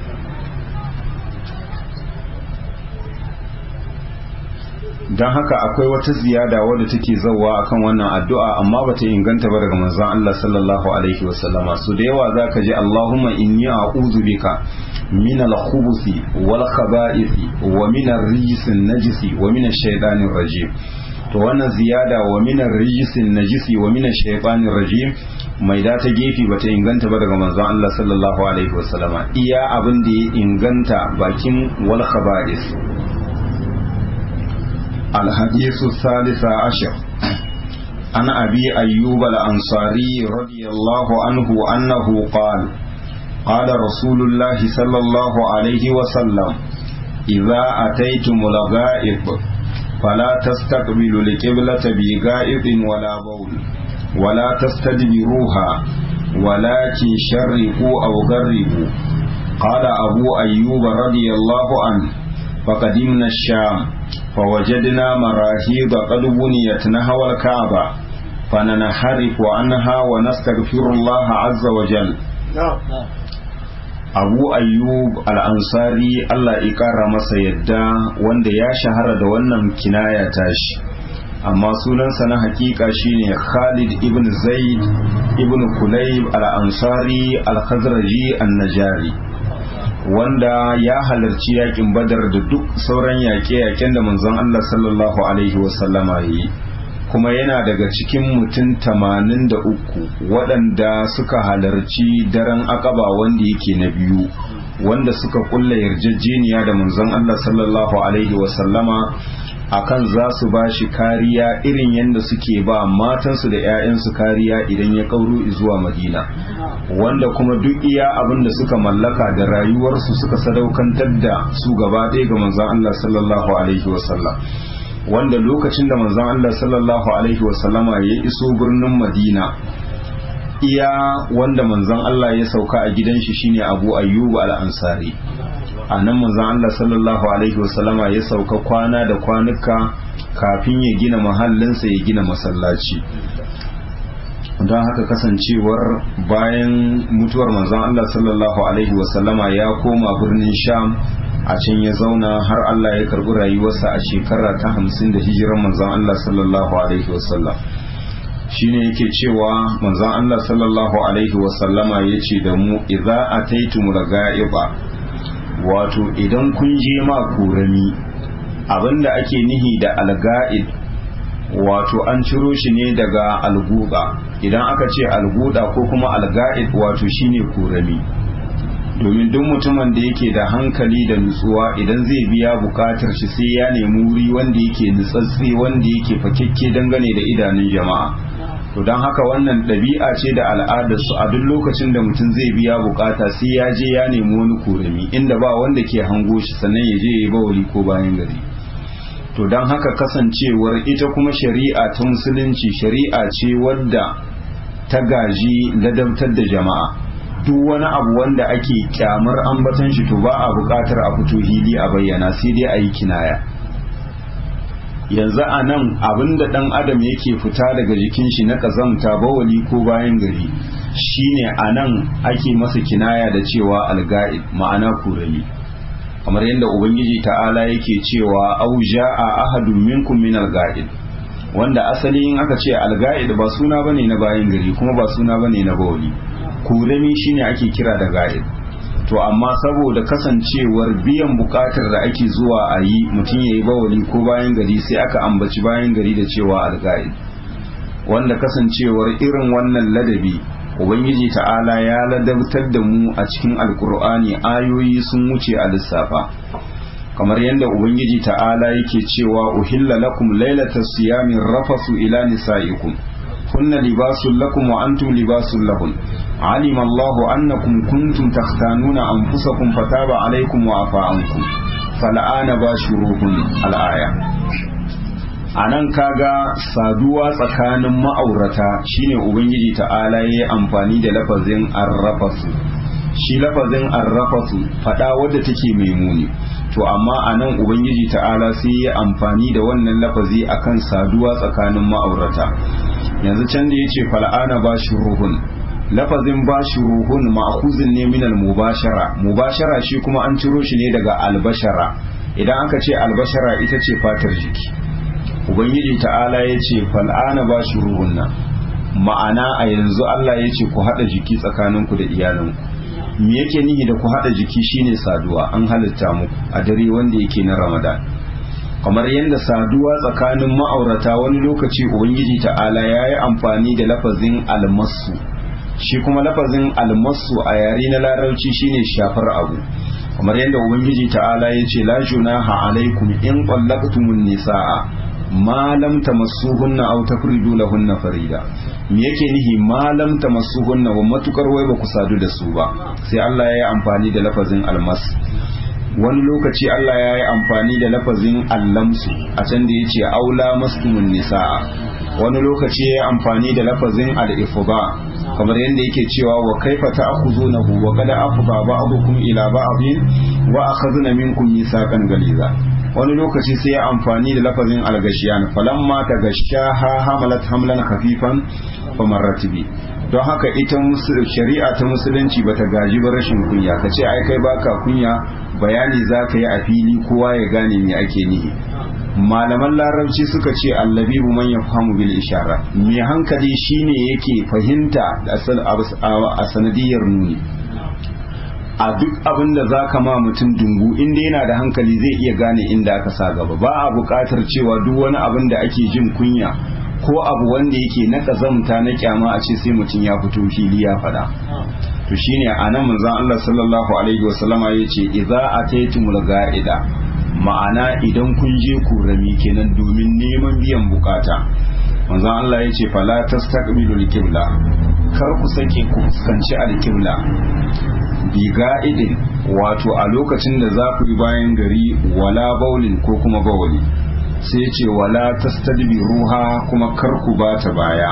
don haka akwai wata ziyada wadda take zauwa akan wannan addu'a amma bata inganta ba daga manzon Allah sallallahu alaihi wasallama so da yawa zaka ji Allahumma inni a'udhu bika min al-khubuthi wal khaba'ithi wa min ar-rijsi najisi wa min ash-shaytanir rajim to wannan ziyada wa min ar-rijsi najisi wa min ash-shaytanir rajim mai da ta gefe bata inganta ba daga manzon Allah sallallahu alaihi wasallama iya abin da ya inganta bakin wal khaba'ith الحديث الثالث عشر عن أبي أيوب الأنصاري رضي الله عنه أنه قال قال رسول الله صلى الله عليه وسلم إذا أتيتم الغائب فلا تستقبلوا القبلة بغائب ولا بول ولا تستدبروها ولكن شرقوا أو غربوا قال أبو أيوب رضي الله عنه فقدمنا الشام فوجدنا مراهيض قد بنيت نحو الكعبة فننحرف عنها ونستغفر الله عز وجل abu ayyub al'ansari Allah ƙara masa yadda wanda ya shahara da wannan kinaya tashi amma sunansa na hakika shine khalid ibn zaid ibn kulayb al'ansari al-khazraji an-najari wanda ya halarci yakin badar da duk sauran yaƙe-yaƙen da manzon Allah sallallahu alaihi wasallama yi kuma yana daga cikin mutum tamanin da uku waɗanda suka halarci daren akaba wanda yake na biyu wanda suka kulla yarjejeniya da manzon Allah sallallahu alaihi wasallama akan za su ba shi kariya irin yadda suke ba matansu da 'ya'yansu kariya idan ya kauro zuwa madina wanda kuma duk iya abin da suka mallaka da rayuwarsu suka sadaukantar da su gaba ɗaya ga manzon Allah sallallahu alaihi wasallam wanda lokacin da manzon Allah sallallahu alaihi wasallama ya iso birnin madina iya wanda manzon Allah ya sauka a gidan shi shine Abu Ayyub al-Ansari a nan manzon Allah sallallahu alaihi wasallama ya sauka kwana da kwanuka kafin ya gina mahallinsa ya gina masallaci don haka kasancewar bayan mutuwar manzon Allah sallallahu alaihi wasallama ya koma birnin Sham a can ya zauna har Allah ya karbi rayuwarsa a shekara ta hamsin da hijiran manzon Allah sallallahu alaihi wasallam shine yake cewa manzon Allah sallallahu alaihi wasallama ya ce da mu idza ataitumul ga'iba wato idan kun je ma kurami abinda ake nihi da alga'id wato an ciro shi ne daga alguda idan aka ce alguda ko kuma alga'id wato shine kurami domin duk mutumin da yake da hankali da nutsuwa idan zai biya bukatar shi sai ya nemi wuri wanda yake nutsatse wanda yake fakekke dangane da idanun jama'a to don haka wannan ɗabi'a ce da al'adar su a duk lokacin da mutum zai biya bukata sai ya je ya nemi wani korami inda ba wanda ke hango shi sannan ya je ya yi bawali ko bayan gari to don haka kasancewar ita kuma shari'a ta musulunci shari'a ce wadda ta gaji ladabtar da jama'a duk wani abu wanda ake kyamar ambatan shi to ba a buƙatar a fito hili a bayyana sai dai a yi kinaya yanzu a nan abinda ɗan adam yake fita daga jikin shi na ƙazamta bawali ko bayan gari shine a nan ake masa kinaya da cewa alga'id ma'ana kurali kamar yadda ubangiji ta'ala yake cewa au ja'a ahadun minkum min alga'id wanda asali in aka ce alga'id ba suna bane na bayan gari kuma ba suna bane na bawali kurami shine ake kira da ga'id to amma saboda kasancewar biyan bukatar da ake zuwa a yi mutum ya yi bawali ko bayan gari sai aka ambaci bayan gari da cewa alga'id wanda kasancewar irin wannan ladabi ubangiji ta'ala ya ladabtar da mu a cikin alkur'ani ayoyi sun wuce a lissafa kamar yadda ubangiji ta'ala yake cewa uhilla lakum lailata siyamin rafasu ila nisaikum kunna libasul lakum wa antum libasul lahun علم الله أنكم كنتم تختانون أنفسكم فتاب عليكم وعفى عنكم فالآن باشروهن الآية anan kaga saduwa tsakanin ma'aurata shine ubangiji ta'ala yayi amfani da lafazin arrafasu shi lafazin arrafasu fada wadda take mai muni to amma anan ubangiji ta'ala sai ya amfani da wannan lafazi akan saduwa tsakanin ma'aurata yanzu can da yace fal'ana bashiruhun lafazin bashi ruhun ma'khuzin ne minal mubashara mubashara shi kuma an ciro shi ne daga albashara idan aka ce albashara ita ce fatar jiki ubangiji ta'ala ya ce fal'ana bashi ruhunna ma'ana a yanzu Allah ya ce ku haɗa jiki tsakaninku da iyalinku me yake nihi da ku haɗa jiki shine saduwa an halitta muku a dare wanda yake na ramadan kamar yadda saduwa tsakanin ma'aurata wani lokaci ubangiji ta'ala ya yi amfani da lafazin almasu shi kuma lafazin almasu a yare na larabci shine shafar abu kamar yadda ubangiji ta'ala ya ce la junaha alaikum in qallaqtumun nisaa ma lam tamassuhunna aw tafridu lahunna farida me yake nihi ma lam tamassuhunna wa matukar wai ba ku sadu da su ba sai Allah ya yi amfani da lafazin almas wani lokaci Allah ya yi amfani da lafazin allamsu a can da ya ce aula mastumun nisaa wani lokaci ya yi amfani da lafazin al-ifba kamar yadda yake cewa wa kaifa ta'khuzunahu wa qad afda ba'dukum ila ba'din wa akhadna minkum mithaqan galiza wani lokaci sai ya amfani da lafazin al-gashiyan falamma tagashaha hamalat hamlan khafifan famarrat bi don haka ita shari'a ta musulunci bata gaji ba rashin kunya kace ai kai baka kunya bayani zaka yi a fili kowa ya gane me ake nihi malaman larabci suka ce allabibu man yafhamu bil ishara mai hankali shine yake fahimta a sanadiyar nuni a duk abin da za ka ma mutum dungu inda yana da hankali zai iya gane inda aka sa gaba ba a buƙatar cewa duk wani abin da ake jin kunya ko abu wanda yake na ƙazamta na kyama a ce sai mutum ya fito fili ya faɗa to shine anan manzon Allah sallallahu alaihi wasallama yace idza ataytumul ga'ida ma'ana idan kun je kurami kenan domin neman biyan bukata manzon Allah ya ce fala tastaqbilu al-qibla kar ku sake ku fuskanci al-qibla bi ga'idin wato a lokacin da za ku yi bayan gari wala baulin ko kuma bawali sai ce wala tastadbiruha kuma kar ku bata baya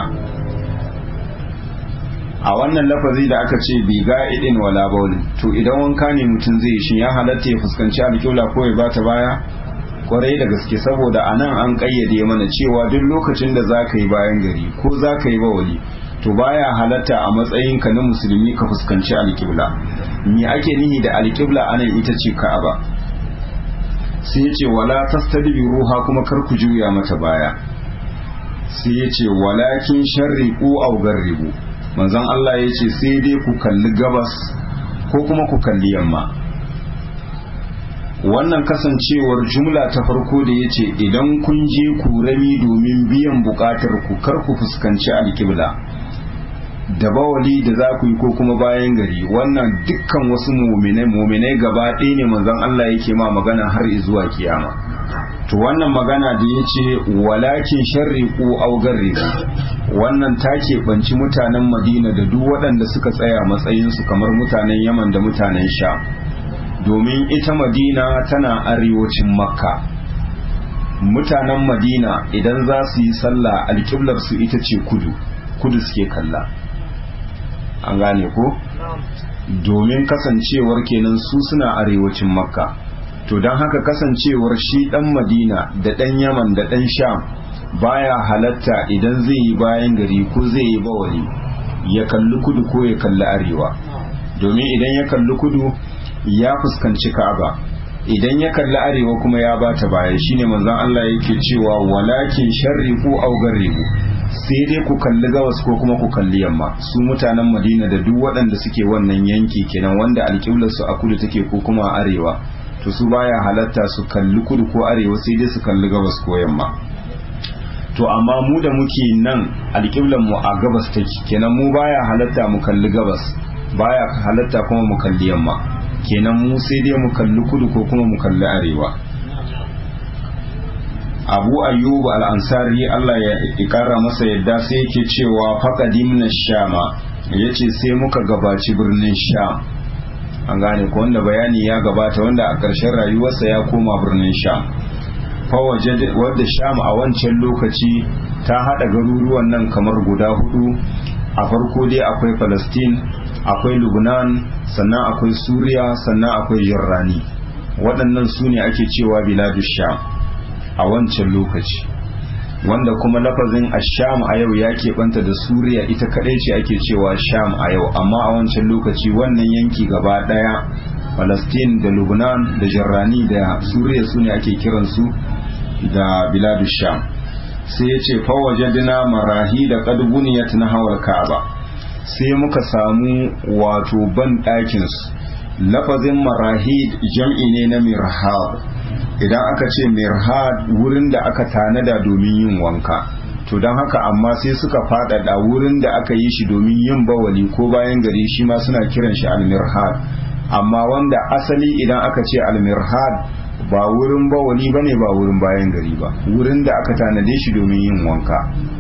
a wannan lafazi da aka ce bi ga'idin wala baulin to idan wanka ne mutum zai shi ya halatta ya fuskanci alƙibla ko ya bata baya kwarai da gaske saboda a nan an ƙayyade mana cewa duk lokacin da za ka yi bayan gari ko za ka yi bawali to baya halatta a matsayinka na musulmi ka fuskanci alƙibla me ake nihi da alƙibla anan ita ce ka'aba sai ya ce wala ruha kuma kar ku juya mata baya sai ya ce walakin sharriqu aw garribu manzon Allah ya ce sai dai ku kalli gabas ko kuma ku kalli yamma wannan kasancewar jumla ta farko da ya ce idan kun je kurami domin biyan bukatar ku kar ku fuskanci alkibla da bawali da za ku yi ko kuma bayan gari wannan dukkan wasu muminai muminai gaba ɗaya ne manzon Allah yake ma magana har zuwa kiyama to wannan magana da ya ce walakin sharriku aw garribu wannan ta keɓanci mutanen madina da duk waɗanda suka tsaya matsayinsu kamar mutanen yaman da mutanen sha domin ita madina tana arewacin makka mutanen madina idan za su yi sallah alƙiblarsu ita ce kudu kudu suke kalla an gane ko domin kasancewar kenan su suna arewacin makka to don haka kasancewar shi dan madina da dan yaman da dan sham baya halatta idan zai yi bayan gari ko zai yi bawali ya kalli kudu ko ya kalli arewa domin idan ya kalli kudu ya fuskanci ka'aba idan ya kalli arewa kuma ya bata baya shine manzon Allah yake cewa walakin sharriqu aw garribu sai dai ku kalli gabas ko kuma ku kalli yamma su mutanen Madina da duk waɗanda suke wannan yanki kenan wanda alƙiblar su a kudu take ko kuma a arewa to su baya halatta su kalli kudu ko arewa sai dai su kalli gabas ko yamma to amma mu da muke nan alƙiblar mu a gabas take kenan mu baya halatta mu kalli gabas baya halatta kuma mu kalli yamma kenan mu sai dai mu kalli kudu ko kuma mu kalli arewa abu ayyub al-ansari Allah ya ikara masa yadda sai yake cewa faqadim na shama yace sai muka gabaci birnin sham an gane ko wanda bayani ya gabata wanda a ƙarshen rayuwarsa ya koma birnin sham fawaje wadda sham a wancan lokaci ta hada garuruwan nan kamar guda hudu a farko dai akwai palestine akwai lubnan sannan akwai suriya sannan akwai jirrani waɗannan su ne ake cewa biladu sham a wancan lokaci wanda kuma lafazin asham a yau ya keɓanta da suriya ita kaɗai ce ake cewa sham a yau amma a wancan lokaci wannan yanki gaba ɗaya palestine da lubnan da jirrani da suriya su ne ake kiransu da biladu sham sai ya ce fawajadina marahi da ƙadbuniyat na hawar ka'aba sai muka samu wato ban ɗakinsu lafazin marahid jam'i ne na mirhad idan aka ce mirhad wurin da aka tanada domin yin wanka to don haka amma sai suka faɗaɗa wurin da aka yi shi domin yin bawali ko bayan gari shi ma suna kiran shi almirhad amma wanda asali idan aka ce almirhad ba wurin bawali bane ba wurin bayan gari ba wurin da aka tanade shi domin yin wanka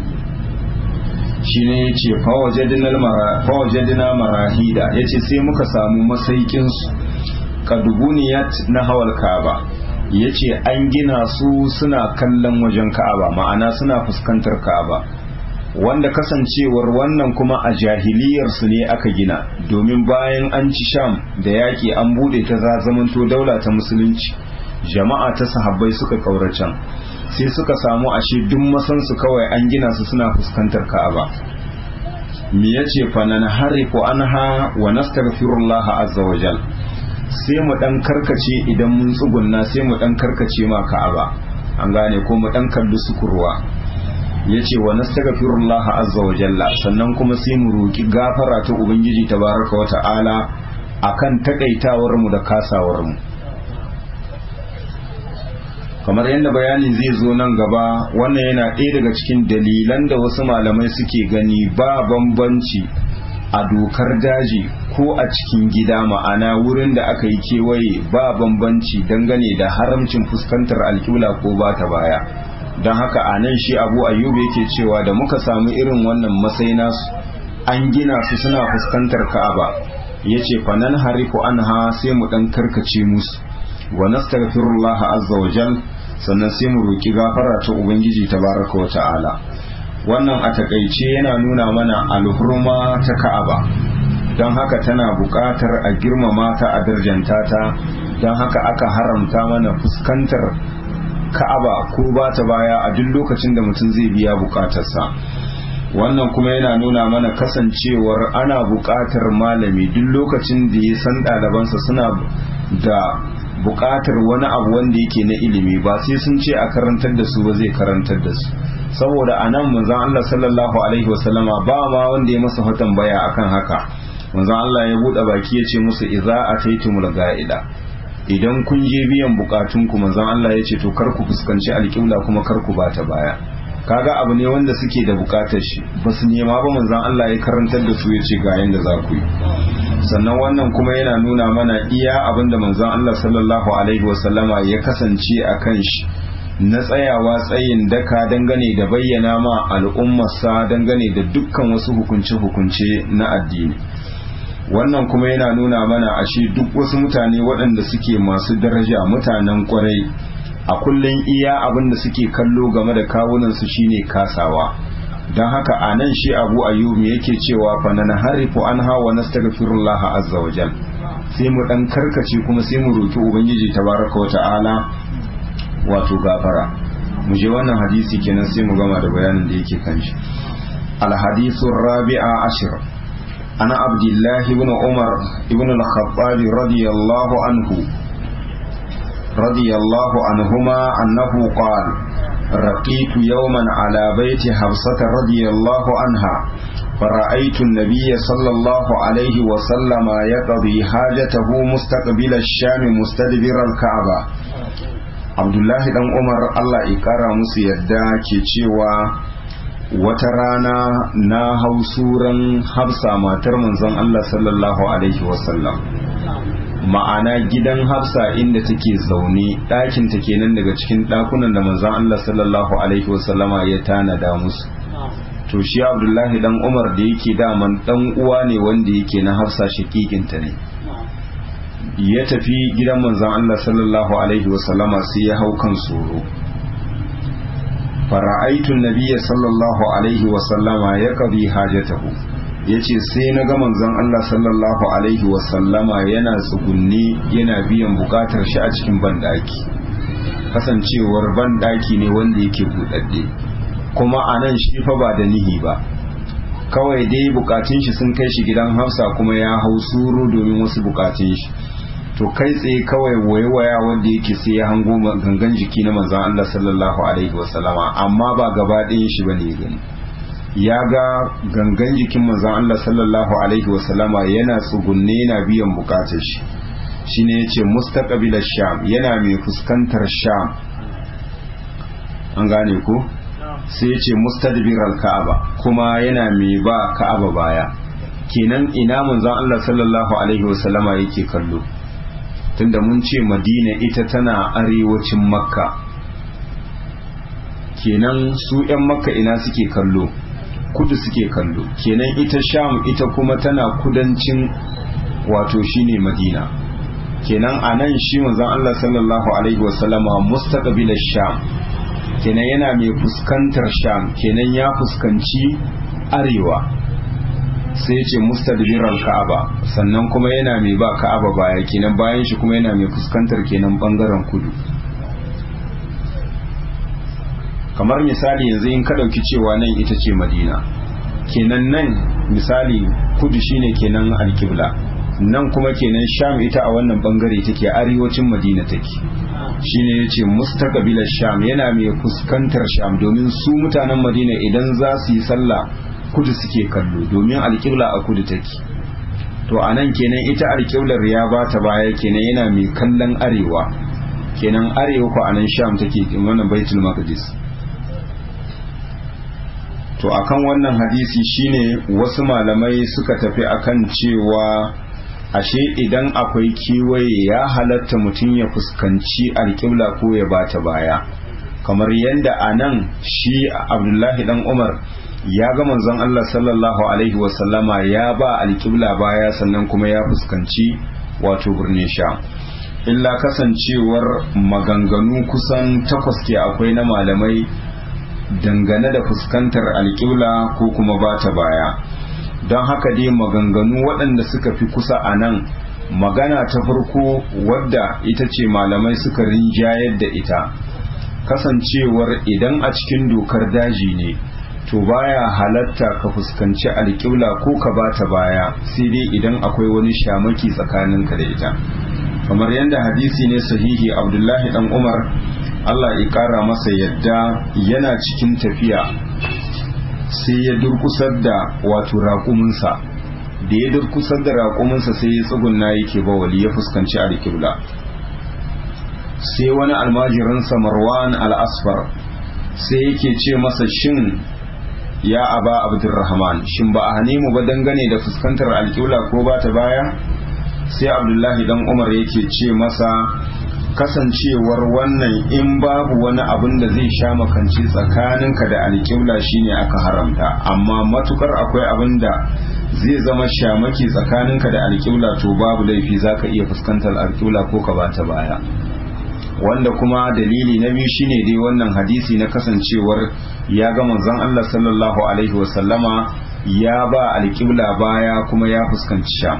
shine ya ce fawajadina marahida ya ce sai muka samu masaikinsu kadubuniyat na hawal ka'aba ya ce an gina su suna kallon wajen ka'aba ma'ana suna fuskantar ka'aba wanda kasancewar wannan kuma a jahiliyarsu ne aka gina domin bayan an ci sham da yaƙi an buɗe ta za zamanto daula ta musulunci jama'a ta sahabbai suka ƙauracen sai suka samu ashe duk masansu kawai an gina su suna fuskantar ka'aba me yace fa nan harifu anha wa nastaghfirullah azza wa jal sai mu dan karkace idan mun tsugunna sai mu dan karkace ma ka'aba an gane ko mu dan kalli sukurwa yace wa nastaghfirullah azza wa jalla sannan kuma sai mu roki gafara ta ubangiji tabaraka wa ta'ala akan takaitawar mu da kasawar mu kamar yadda bayani zai zo nan gaba wannan yana ɗaya daga cikin dalilan da wasu malamai suke gani ba bambanci a dokar daji ko a cikin gida ma'ana wurin da aka yi kewaye ba bambanci dangane da haramcin fuskantar alƙibla ko ba ta baya don haka a nan shi abu ayyuba yake cewa da muka samu irin wannan matsayi nasu an gina su suna fuskantar ka'aba ya ce fanan harifu anha sai mu ɗan karkace musu wa nastaghfirullah azza wa jal sannan sai mu roki gafara ta ubangiji tabaraka wa ta'ala wannan a takaice yana nuna mana alhurma ta ka'aba don haka tana buƙatar a girmama ta a darjanta ta don haka aka haramta mana fuskantar ka'aba ko ba ta baya a duk lokacin da mutum zai biya buƙatarsa wannan kuma yana nuna mana kasancewar ana buƙatar malami duk lokacin da ya san ɗalibansa suna da buƙatar wani abu wanda yake na ilimi ba sai sun ce a karantar da su ba zai karantar da su saboda a nan manzon Allah sallallahu alaihi wasallama ba ma wanda ya masa fatan baya akan haka manzon Allah ya buɗe baki ya ce musu idza ataitumul ga'ida idan kun je biyan bukatun ku manzon Allah ya ce to kar ku fuskanci alƙibla kuma kar ku bata baya kaga abu ne wanda suke da bukatar shi ba su nema ba manzon Allah ya karantar da su ya ce ga yanda za ku yi sannan wannan kuma yana nuna mana iya abin da manzon Allah sallallahu alaihi wasallama ya kasance a kan shi na tsayawa tsayin daka dangane da bayyana ma al'ummarsa dangane da dukkan wasu hukunce-hukunce na addini wannan kuma yana nuna mana ashe duk wasu mutane waɗanda suke masu daraja mutanen kwarai a kullum iya abin da suke kallo game da kawunansu shine kasawa don haka a nan shi abu ayyub yake cewa fa na harifu an hawa nastaghfirullah azza wa jal sai mu dan karkace kuma sai mu roki ubangiji tabaraka wa ta'ala wato gafara mu je wannan hadisi kenan sai mu gama da bayanin da yake kan shi al hadithu rabi'a ashir ana abdullahi ibn umar ibn al-khattab radiyallahu anhu radiyallahu anhuma annahu qala رقيت يوما على بيت حفصة رضي الله عنها فرأيت النبي صلى الله عليه وسلم يقضي حاجته مستقبل الشام مستدبر الكعبة عبد الله بن عمر الله يقرا musu yadda ke cewa wata rana na hau suran hafsa matar manzon Allah sallallahu alaihi wasallam ma'ana gidan hafsa inda take zaune ɗakin ta kenan daga cikin ɗakunan da manzon Allah sallallahu alaihi wasallama ya tanada musu to shi abdullahi dan umar da yake daman dan uwa ne wanda yake na hafsa shakikinta ne ya tafi gidan manzon Allah sallallahu alaihi wasallama sai ya hau kan soro fara'aitu nabiyya sallallahu alaihi wasallama ya qadi hajatahu ya ce sai na ga manzon Allah sallallahu Alaihi wasallama yana tsugunni yana biyan bukatar shi a cikin banɗaki kasancewar banɗaki ne wanda yake buɗaɗɗe kuma a nan shi fa ba da nihi ba kawai dai bukatun shi sun kai shi gidan hafsa kuma ya hau suru domin wasu bukatun shi to kai tsaye kawai waiwaya wanda yake sai ya hango gangan jiki na manzon Allah sallallahu alaihi wasallama amma ba gaba ɗayan shi bane gani ya ga gangan jikin manzon Allah sallallahu alaihi wasallama yana tsugunne yana biyan bukatar shi shine yace mustaqbilash sham yana mai fuskantar sham an gane ko sai yace mustadbiral ka'aba kuma yana mai ba ka'aba baya kenan ina manzon Allah sallallahu alaihi wasallama yake kallo tunda mun ce Madina ita tana arewacin Makka kenan su 'yan Makka ina suke kallo kudu suke kallo kenan ita sham ita kuma tana kudancin wato shine madina kenan a nan shi manzon Allah sallallahu alaihi wasallama mustaqbil sham kenan yana mai fuskantar sham kenan ya fuskanci arewa sai ce mustadbiral ka'aba sannan kuma yana mai ba ka'aba baya kenan bayan shi kuma yana mai fuskantar kenan bangaren kudu kamar misali yanzu in ka ɗauki cewa nan ita ce madina kenan nan misali kudu shine kenan alkibla nan kuma kenan sham ita a wannan bangare take arewacin madina take shine yace mustaqbil sham yana mai fuskantar sham domin su mutanen madina idan za su yi sallah kudu suke kallo domin alkibla a kudu take to anan kenan ita alkiblar ya bata baya kenan yana mai kallon arewa kenan arewa ko anan sham take wannan baitul maqdis to akan wannan hadisi shine wasu malamai suka tafi akan cewa ashe idan akwai kiwaye ya halatta mutum ya fuskanci alƙibla ko ya bata baya kamar yadda a nan shi abdullahi dan umar ya ga manzon Allah sallallahu alaihi wasallama ya ba alƙibla baya sannan kuma ya fuskanci wato birnin sha illa kasancewar maganganu kusan takwas ke akwai na malamai dangane da fuskantar alƙibla ko kuma ba ta baya don haka dai maganganu waɗanda suka fi kusa a nan magana ta farko wadda ita ce malamai suka rinjayar da ita kasancewar idan a cikin dokar daji ne to baya halatta ka fuskanci alƙibla ko ka ba ta baya sai dai idan akwai wani shamaki tsakaninka da ita kamar yadda hadisi ne sahihi abdullahi dan umar Allah ya ƙara masa yadda yana cikin tafiya sai ya durkusar da wato raƙuminsa da ya durkusar da raƙuminsa sai ya tsugunna yake bawali ya fuskanci alƙibla sai wani almajirinsa marwan al-asfar sai yake ce masa shin ya aba abdurrahman shin ba a hane mu ba dangane da fuskantar alƙibla ko ba ta baya sai abdullahi dan umar yake ce masa kasancewar wannan in babu wani abin da zai sha makanci tsakaninka da alƙibla shine aka haramta amma matukar akwai abin da zai zama shamaki tsakaninka da alƙibla to babu laifi zaka iya fuskantar alƙibla ko ka bata baya wanda kuma dalili na biyu shine dai wannan hadisi na kasancewar ya ga manzon Allah sallallahu alaihi wasallama ya ba alƙibla baya kuma ya fuskanci sham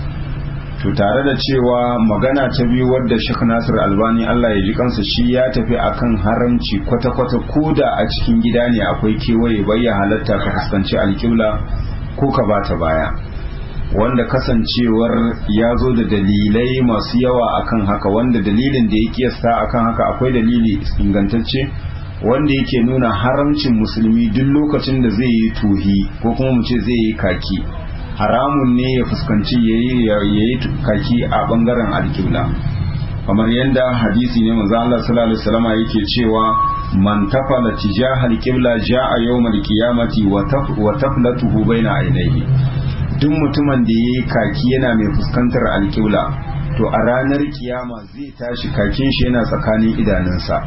to tare da cewa magana ta biyu wadda Sheikh Nasir Albani Allah ya ji kansa shi ya tafi akan haramci kwata-kwata koda a cikin gida ne akwai kewaye bayya halatta ka fuskanci alƙibla ko ka bata baya wanda kasancewar ya zo da dalilai masu yawa akan haka wanda dalilin da ya kiyasta akan haka akwai dalili ingantacce wanda yake nuna haramcin musulmi duk lokacin da zai yi tuhi ko kuma mu ce zai yi kaki haramun ne ya fuskanci ya yi kaki a bangaren alkibla kamar yadda hadisi ne manzo Allah sallallahu alaihi wasallam yake cewa man tafala tijahal qibla jaa yawmal qiyamati wa taflatuhu baina ainihi duk mutumin da yayi kaki yana mai fuskantar alkibla to a ranar kiyama zai tashi kakin shi yana tsakanin idanunsa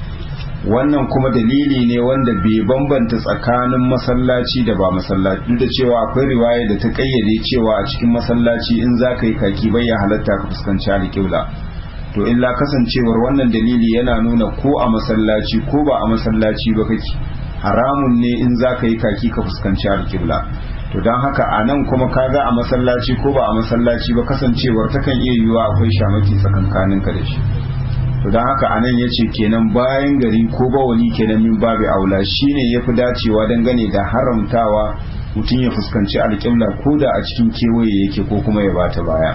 wannan kuma dalili ne wanda bai bambanta tsakanin masallaci da ba masallaci duk da cewa akwai riwaya da ta kayyade cewa a cikin masallaci in za ka yi kaki bai ya halatta ka fuskanci alƙibla to illa kasancewar wannan dalili yana nuna ko a masallaci ko ba a masallaci ba kake haramun ne in za ka yi kaki ka fuskanci alƙibla to don haka a nan kuma kaga a masallaci ko ba a masallaci ba kasancewar takan iya yiwuwa akwai shamaki tsakankaninka da shi to don haka anan ya ce kenan bayan gari ko bawali kenan min babu aula shine ya fi dacewa dangane da haramtawa mutum ya fuskanci alƙibla ko da a cikin kewaye yake ko kuma ya bata baya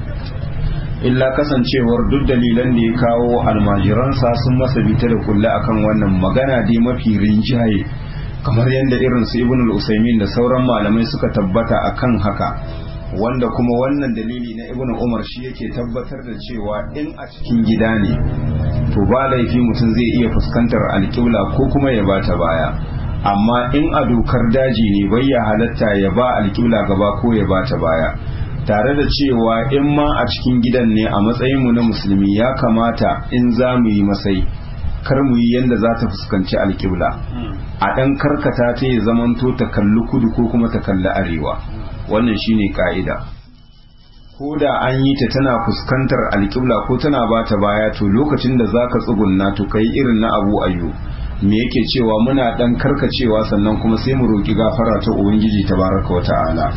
illa kasancewar duk dalilan da ya kawo almajiransa sun masa bita da kulle akan wannan magana dai mafi rinjaye kamar yadda irin su ibn al-usaimin da sauran malamai suka tabbata akan haka wanda kuma wannan dalili na ibnu umar shi yake tabbatar da cewa in a cikin gida ne to ba laifi mutum zai iya fuskantar alƙibla ko kuma ya bata baya amma in a dokar daji ne bai ya halatta ya ba alƙibla gaba ko ya bata baya tare da cewa in ma a cikin gidan ne a matsayinmu na musulmi ya kamata in za mu yi masai kar mu yi yadda za ta fuskanci alƙibla a ɗan karkata ta ya zamanto ta kalli kudu ko kuma ta kalli arewa wannan shine ka'ida ko da an yi ta tana fuskantar alƙibla ko tana ba ta baya to lokacin da za ka tsugunna to kai irin na abu ayyo me yake cewa muna ɗan karkacewa sannan kuma sai mu roƙi gafara ta ubangiji tabaraka wa ta'ala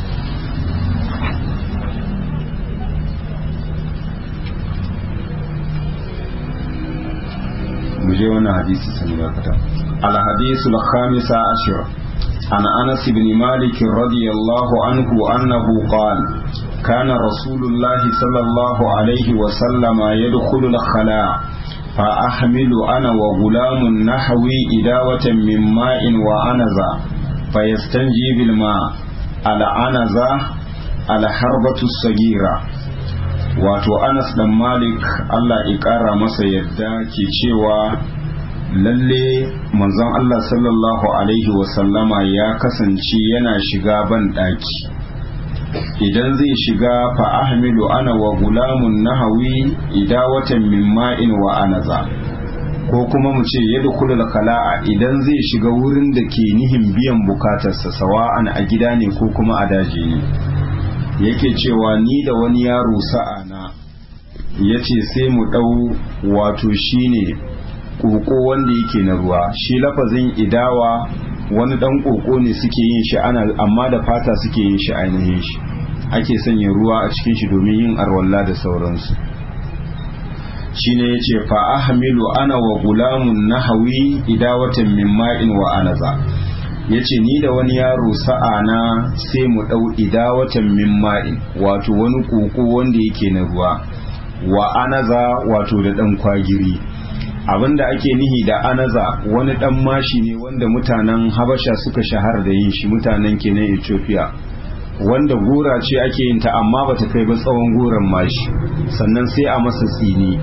mu je wannan hadisi sani bakata al hadisul khamisa ashir عن أنس بن مالك رضي الله عنه أنه قال كان رسول الله صلى الله عليه وسلم يدخل الخلاء فأحمل أنا وغلام نحوي إداوة من ماء وأنزا فيستنجي بالماء الأنزة الحربة الصغيرة wato Anas dan Malik Allah ya ƙara masa yadda ke cewa lalle manzon Allah sallallahu Alaihi wasallama ya kasance yana shiga ban ɗaki idan zai shiga fa ahmilu ana wa gulamun nahawi idawatan min ma'in wa anaza ko kuma mu ce yadda kula kala'a idan zai shiga wurin da ke nihin biyan bukatarsa sawa'an a gida ne ko kuma a daji ne yake cewa ni da wani yaro sa'ana ya ce sai mu ɗau wato shine koko wanda yake na ruwa shi lafazin idawa wani dan koko ne suke yin shi ana amma da fata suke yin shi ainihin shi ake sanya ruwa a cikin shi domin yin arwalla da sauransu shine yace fa ahmilu ana wa gulamun nahawi idawatan min ma'in wa anaza yace ni da wani yaro sa'ana sai mu dau idawatan min ma'in wato wani koko wanda yake na ruwa wa anaza wato da dan kwagiri abinda ake nihi da anaza wani dan mashi ne wanda mutanen habasha suka shahara da yin shi mutanen kenan ethiopia wanda gora ce ake yin ta amma bata kai ba tsawon goron mashi sannan sai a masa tsini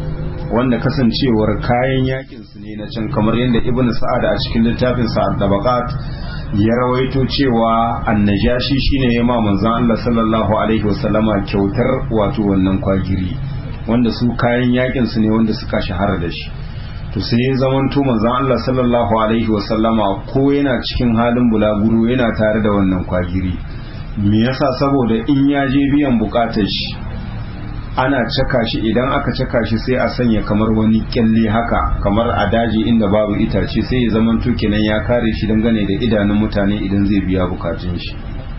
wanda kasancewar kayan yakin su ne na can kamar yadda ibn sa'ad a cikin littafin sa tabaqat ya rawaito cewa annajashi shine ya ma manzon Allah sallallahu alaihi wasallama kyautar wato wannan kwagiri wanda su kayan yakin su ne wanda suka shahara da shi to sai ya zamanto manzon Allah sallallahu alaihi wasallama ko yana cikin halin bulaguro yana tare da wannan kwagiri me yasa saboda in ya je biyan bukatar shi ana caka shi idan aka caka shi sai a sanya kamar wani kyalle haka kamar a daji inda babu itace sai ya zama kenan ya kare shi dangane da idanun mutane idan zai biya bukatun shi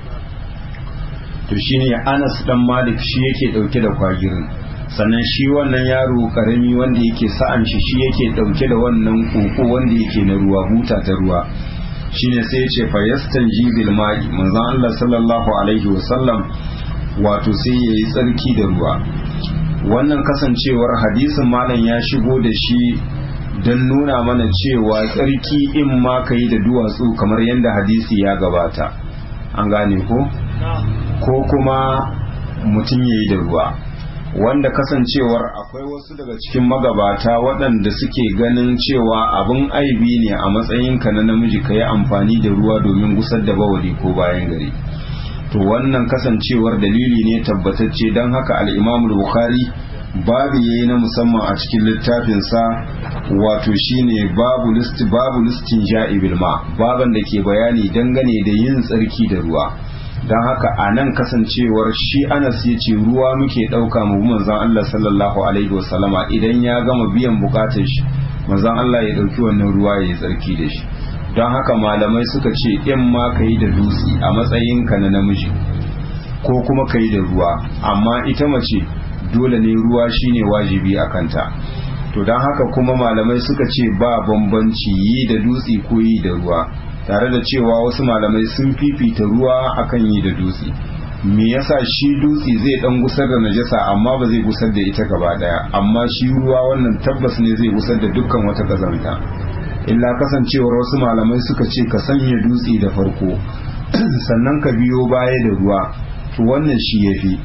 to shine Anas dan Malik shi yake dauke da kwagirin sannan shi wannan yaro karami wanda yake sa'an shi shi yake dauke da wannan koko wanda yake na ruwa buta ta ruwa shine sai ya ce fa yastanji bil ma'i manzon Allah sallallahu alaihi wasallam wato sai yayi tsarki da ruwa wannan kasancewar hadisin malam ya shigo da shi don nuna mana cewa tsarki in ma ka yi da duwatsu kamar yadda hadisi ya gabata an gane ko ko kuma mutum ya yi da ruwa wanda kasancewar akwai wasu daga cikin magabata waɗanda suke ganin cewa abin aibi ne a matsayinka na namiji ka yi amfani da ruwa domin gusar da bawali ko bayan gari to wannan kasancewar dalili ne tabbatacce don haka al'imamul bukhari babu yayi na musamman a cikin littafinsa wato shine babu list babu listin ja'ibil ma baban da ke bayani dangane da yin tsarki da ruwa don haka a nan kasancewar shi anas ya ce ruwa muke ɗauka mu manzan Allah sallallahu alaihi wasallama idan ya gama biyan bukatar shi manzan Allah ya ɗauki wannan ruwa ya yi tsarki da shi don haka malamai suka ce in ma ka yi da dutse a matsayinka na namiji ko kuma ka yi da ruwa amma ita mace dole ne ruwa shine wajibi a kanta to don haka kuma malamai suka ce ba bambanci yi da dutse ko yi da ruwa tare da cewa wasu malamai sun fifita ruwa akan yi da dutse me yasa shi dutse zai dan gusar da najasa amma ba zai gusar da ita gaba daya amma shi ruwa wannan tabbas ne zai gusar da dukkan wata kazanta illa kasancewar wasu malamai suka ce ka sanya dutse da farko sannan ka biyo baya da ruwa to wannan shi yafi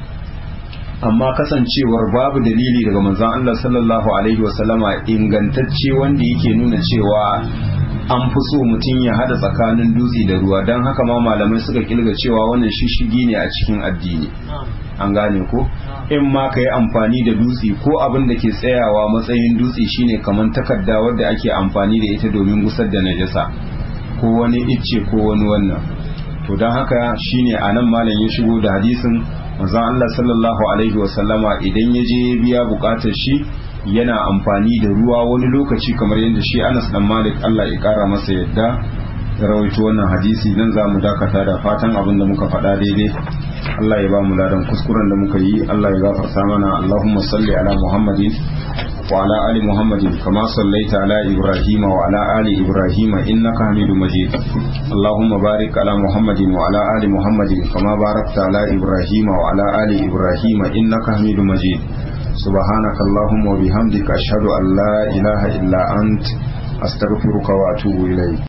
amma kasancewar babu dalili daga manzon Allah sallallahu alaihi wasallama ingantacce wanda yake nuna cewa an fi so mutum ya hada tsakanin dutse da ruwa don haka ma malamai suka kilga cewa wannan shishigi ne a cikin addini an gane ko in ma ka yi amfani da dutse ko abin da ke tsayawa matsayin dutse shine kamar takarda wadda ake amfani da ita domin gusar da najasa ko wani icce ko wani wannan to don haka shine a nan malam ya shigo da hadisin manzon Allah sallallahu alaihi wasallama idan ya je biya bukatar shi yana amfani da ruwa wani lokaci kamar yadda shi Anas dan Malik Allah ya kara masa yadda ya rawaito wannan hadisi nan za mu dakata da fatan abin da muka faɗa daidai Allah ya ba mu ladan kuskuren da muka yi Allah ya gafarta mana Allahumma salli ala Muhammadin wa ala ali Muhammadin kama sallaita ala Ibrahim wa ala ali Ibrahim innaka Hamidum Majid Allahumma barik ala Muhammadin wa ala ali Muhammadin kama barakta ala Ibrahim wa ala ali Ibrahim innaka Hamidum Majid سبحانك اللهم وبحمدك أشهد أن لا إله إلا أنت أستغفرك وأتوب إليك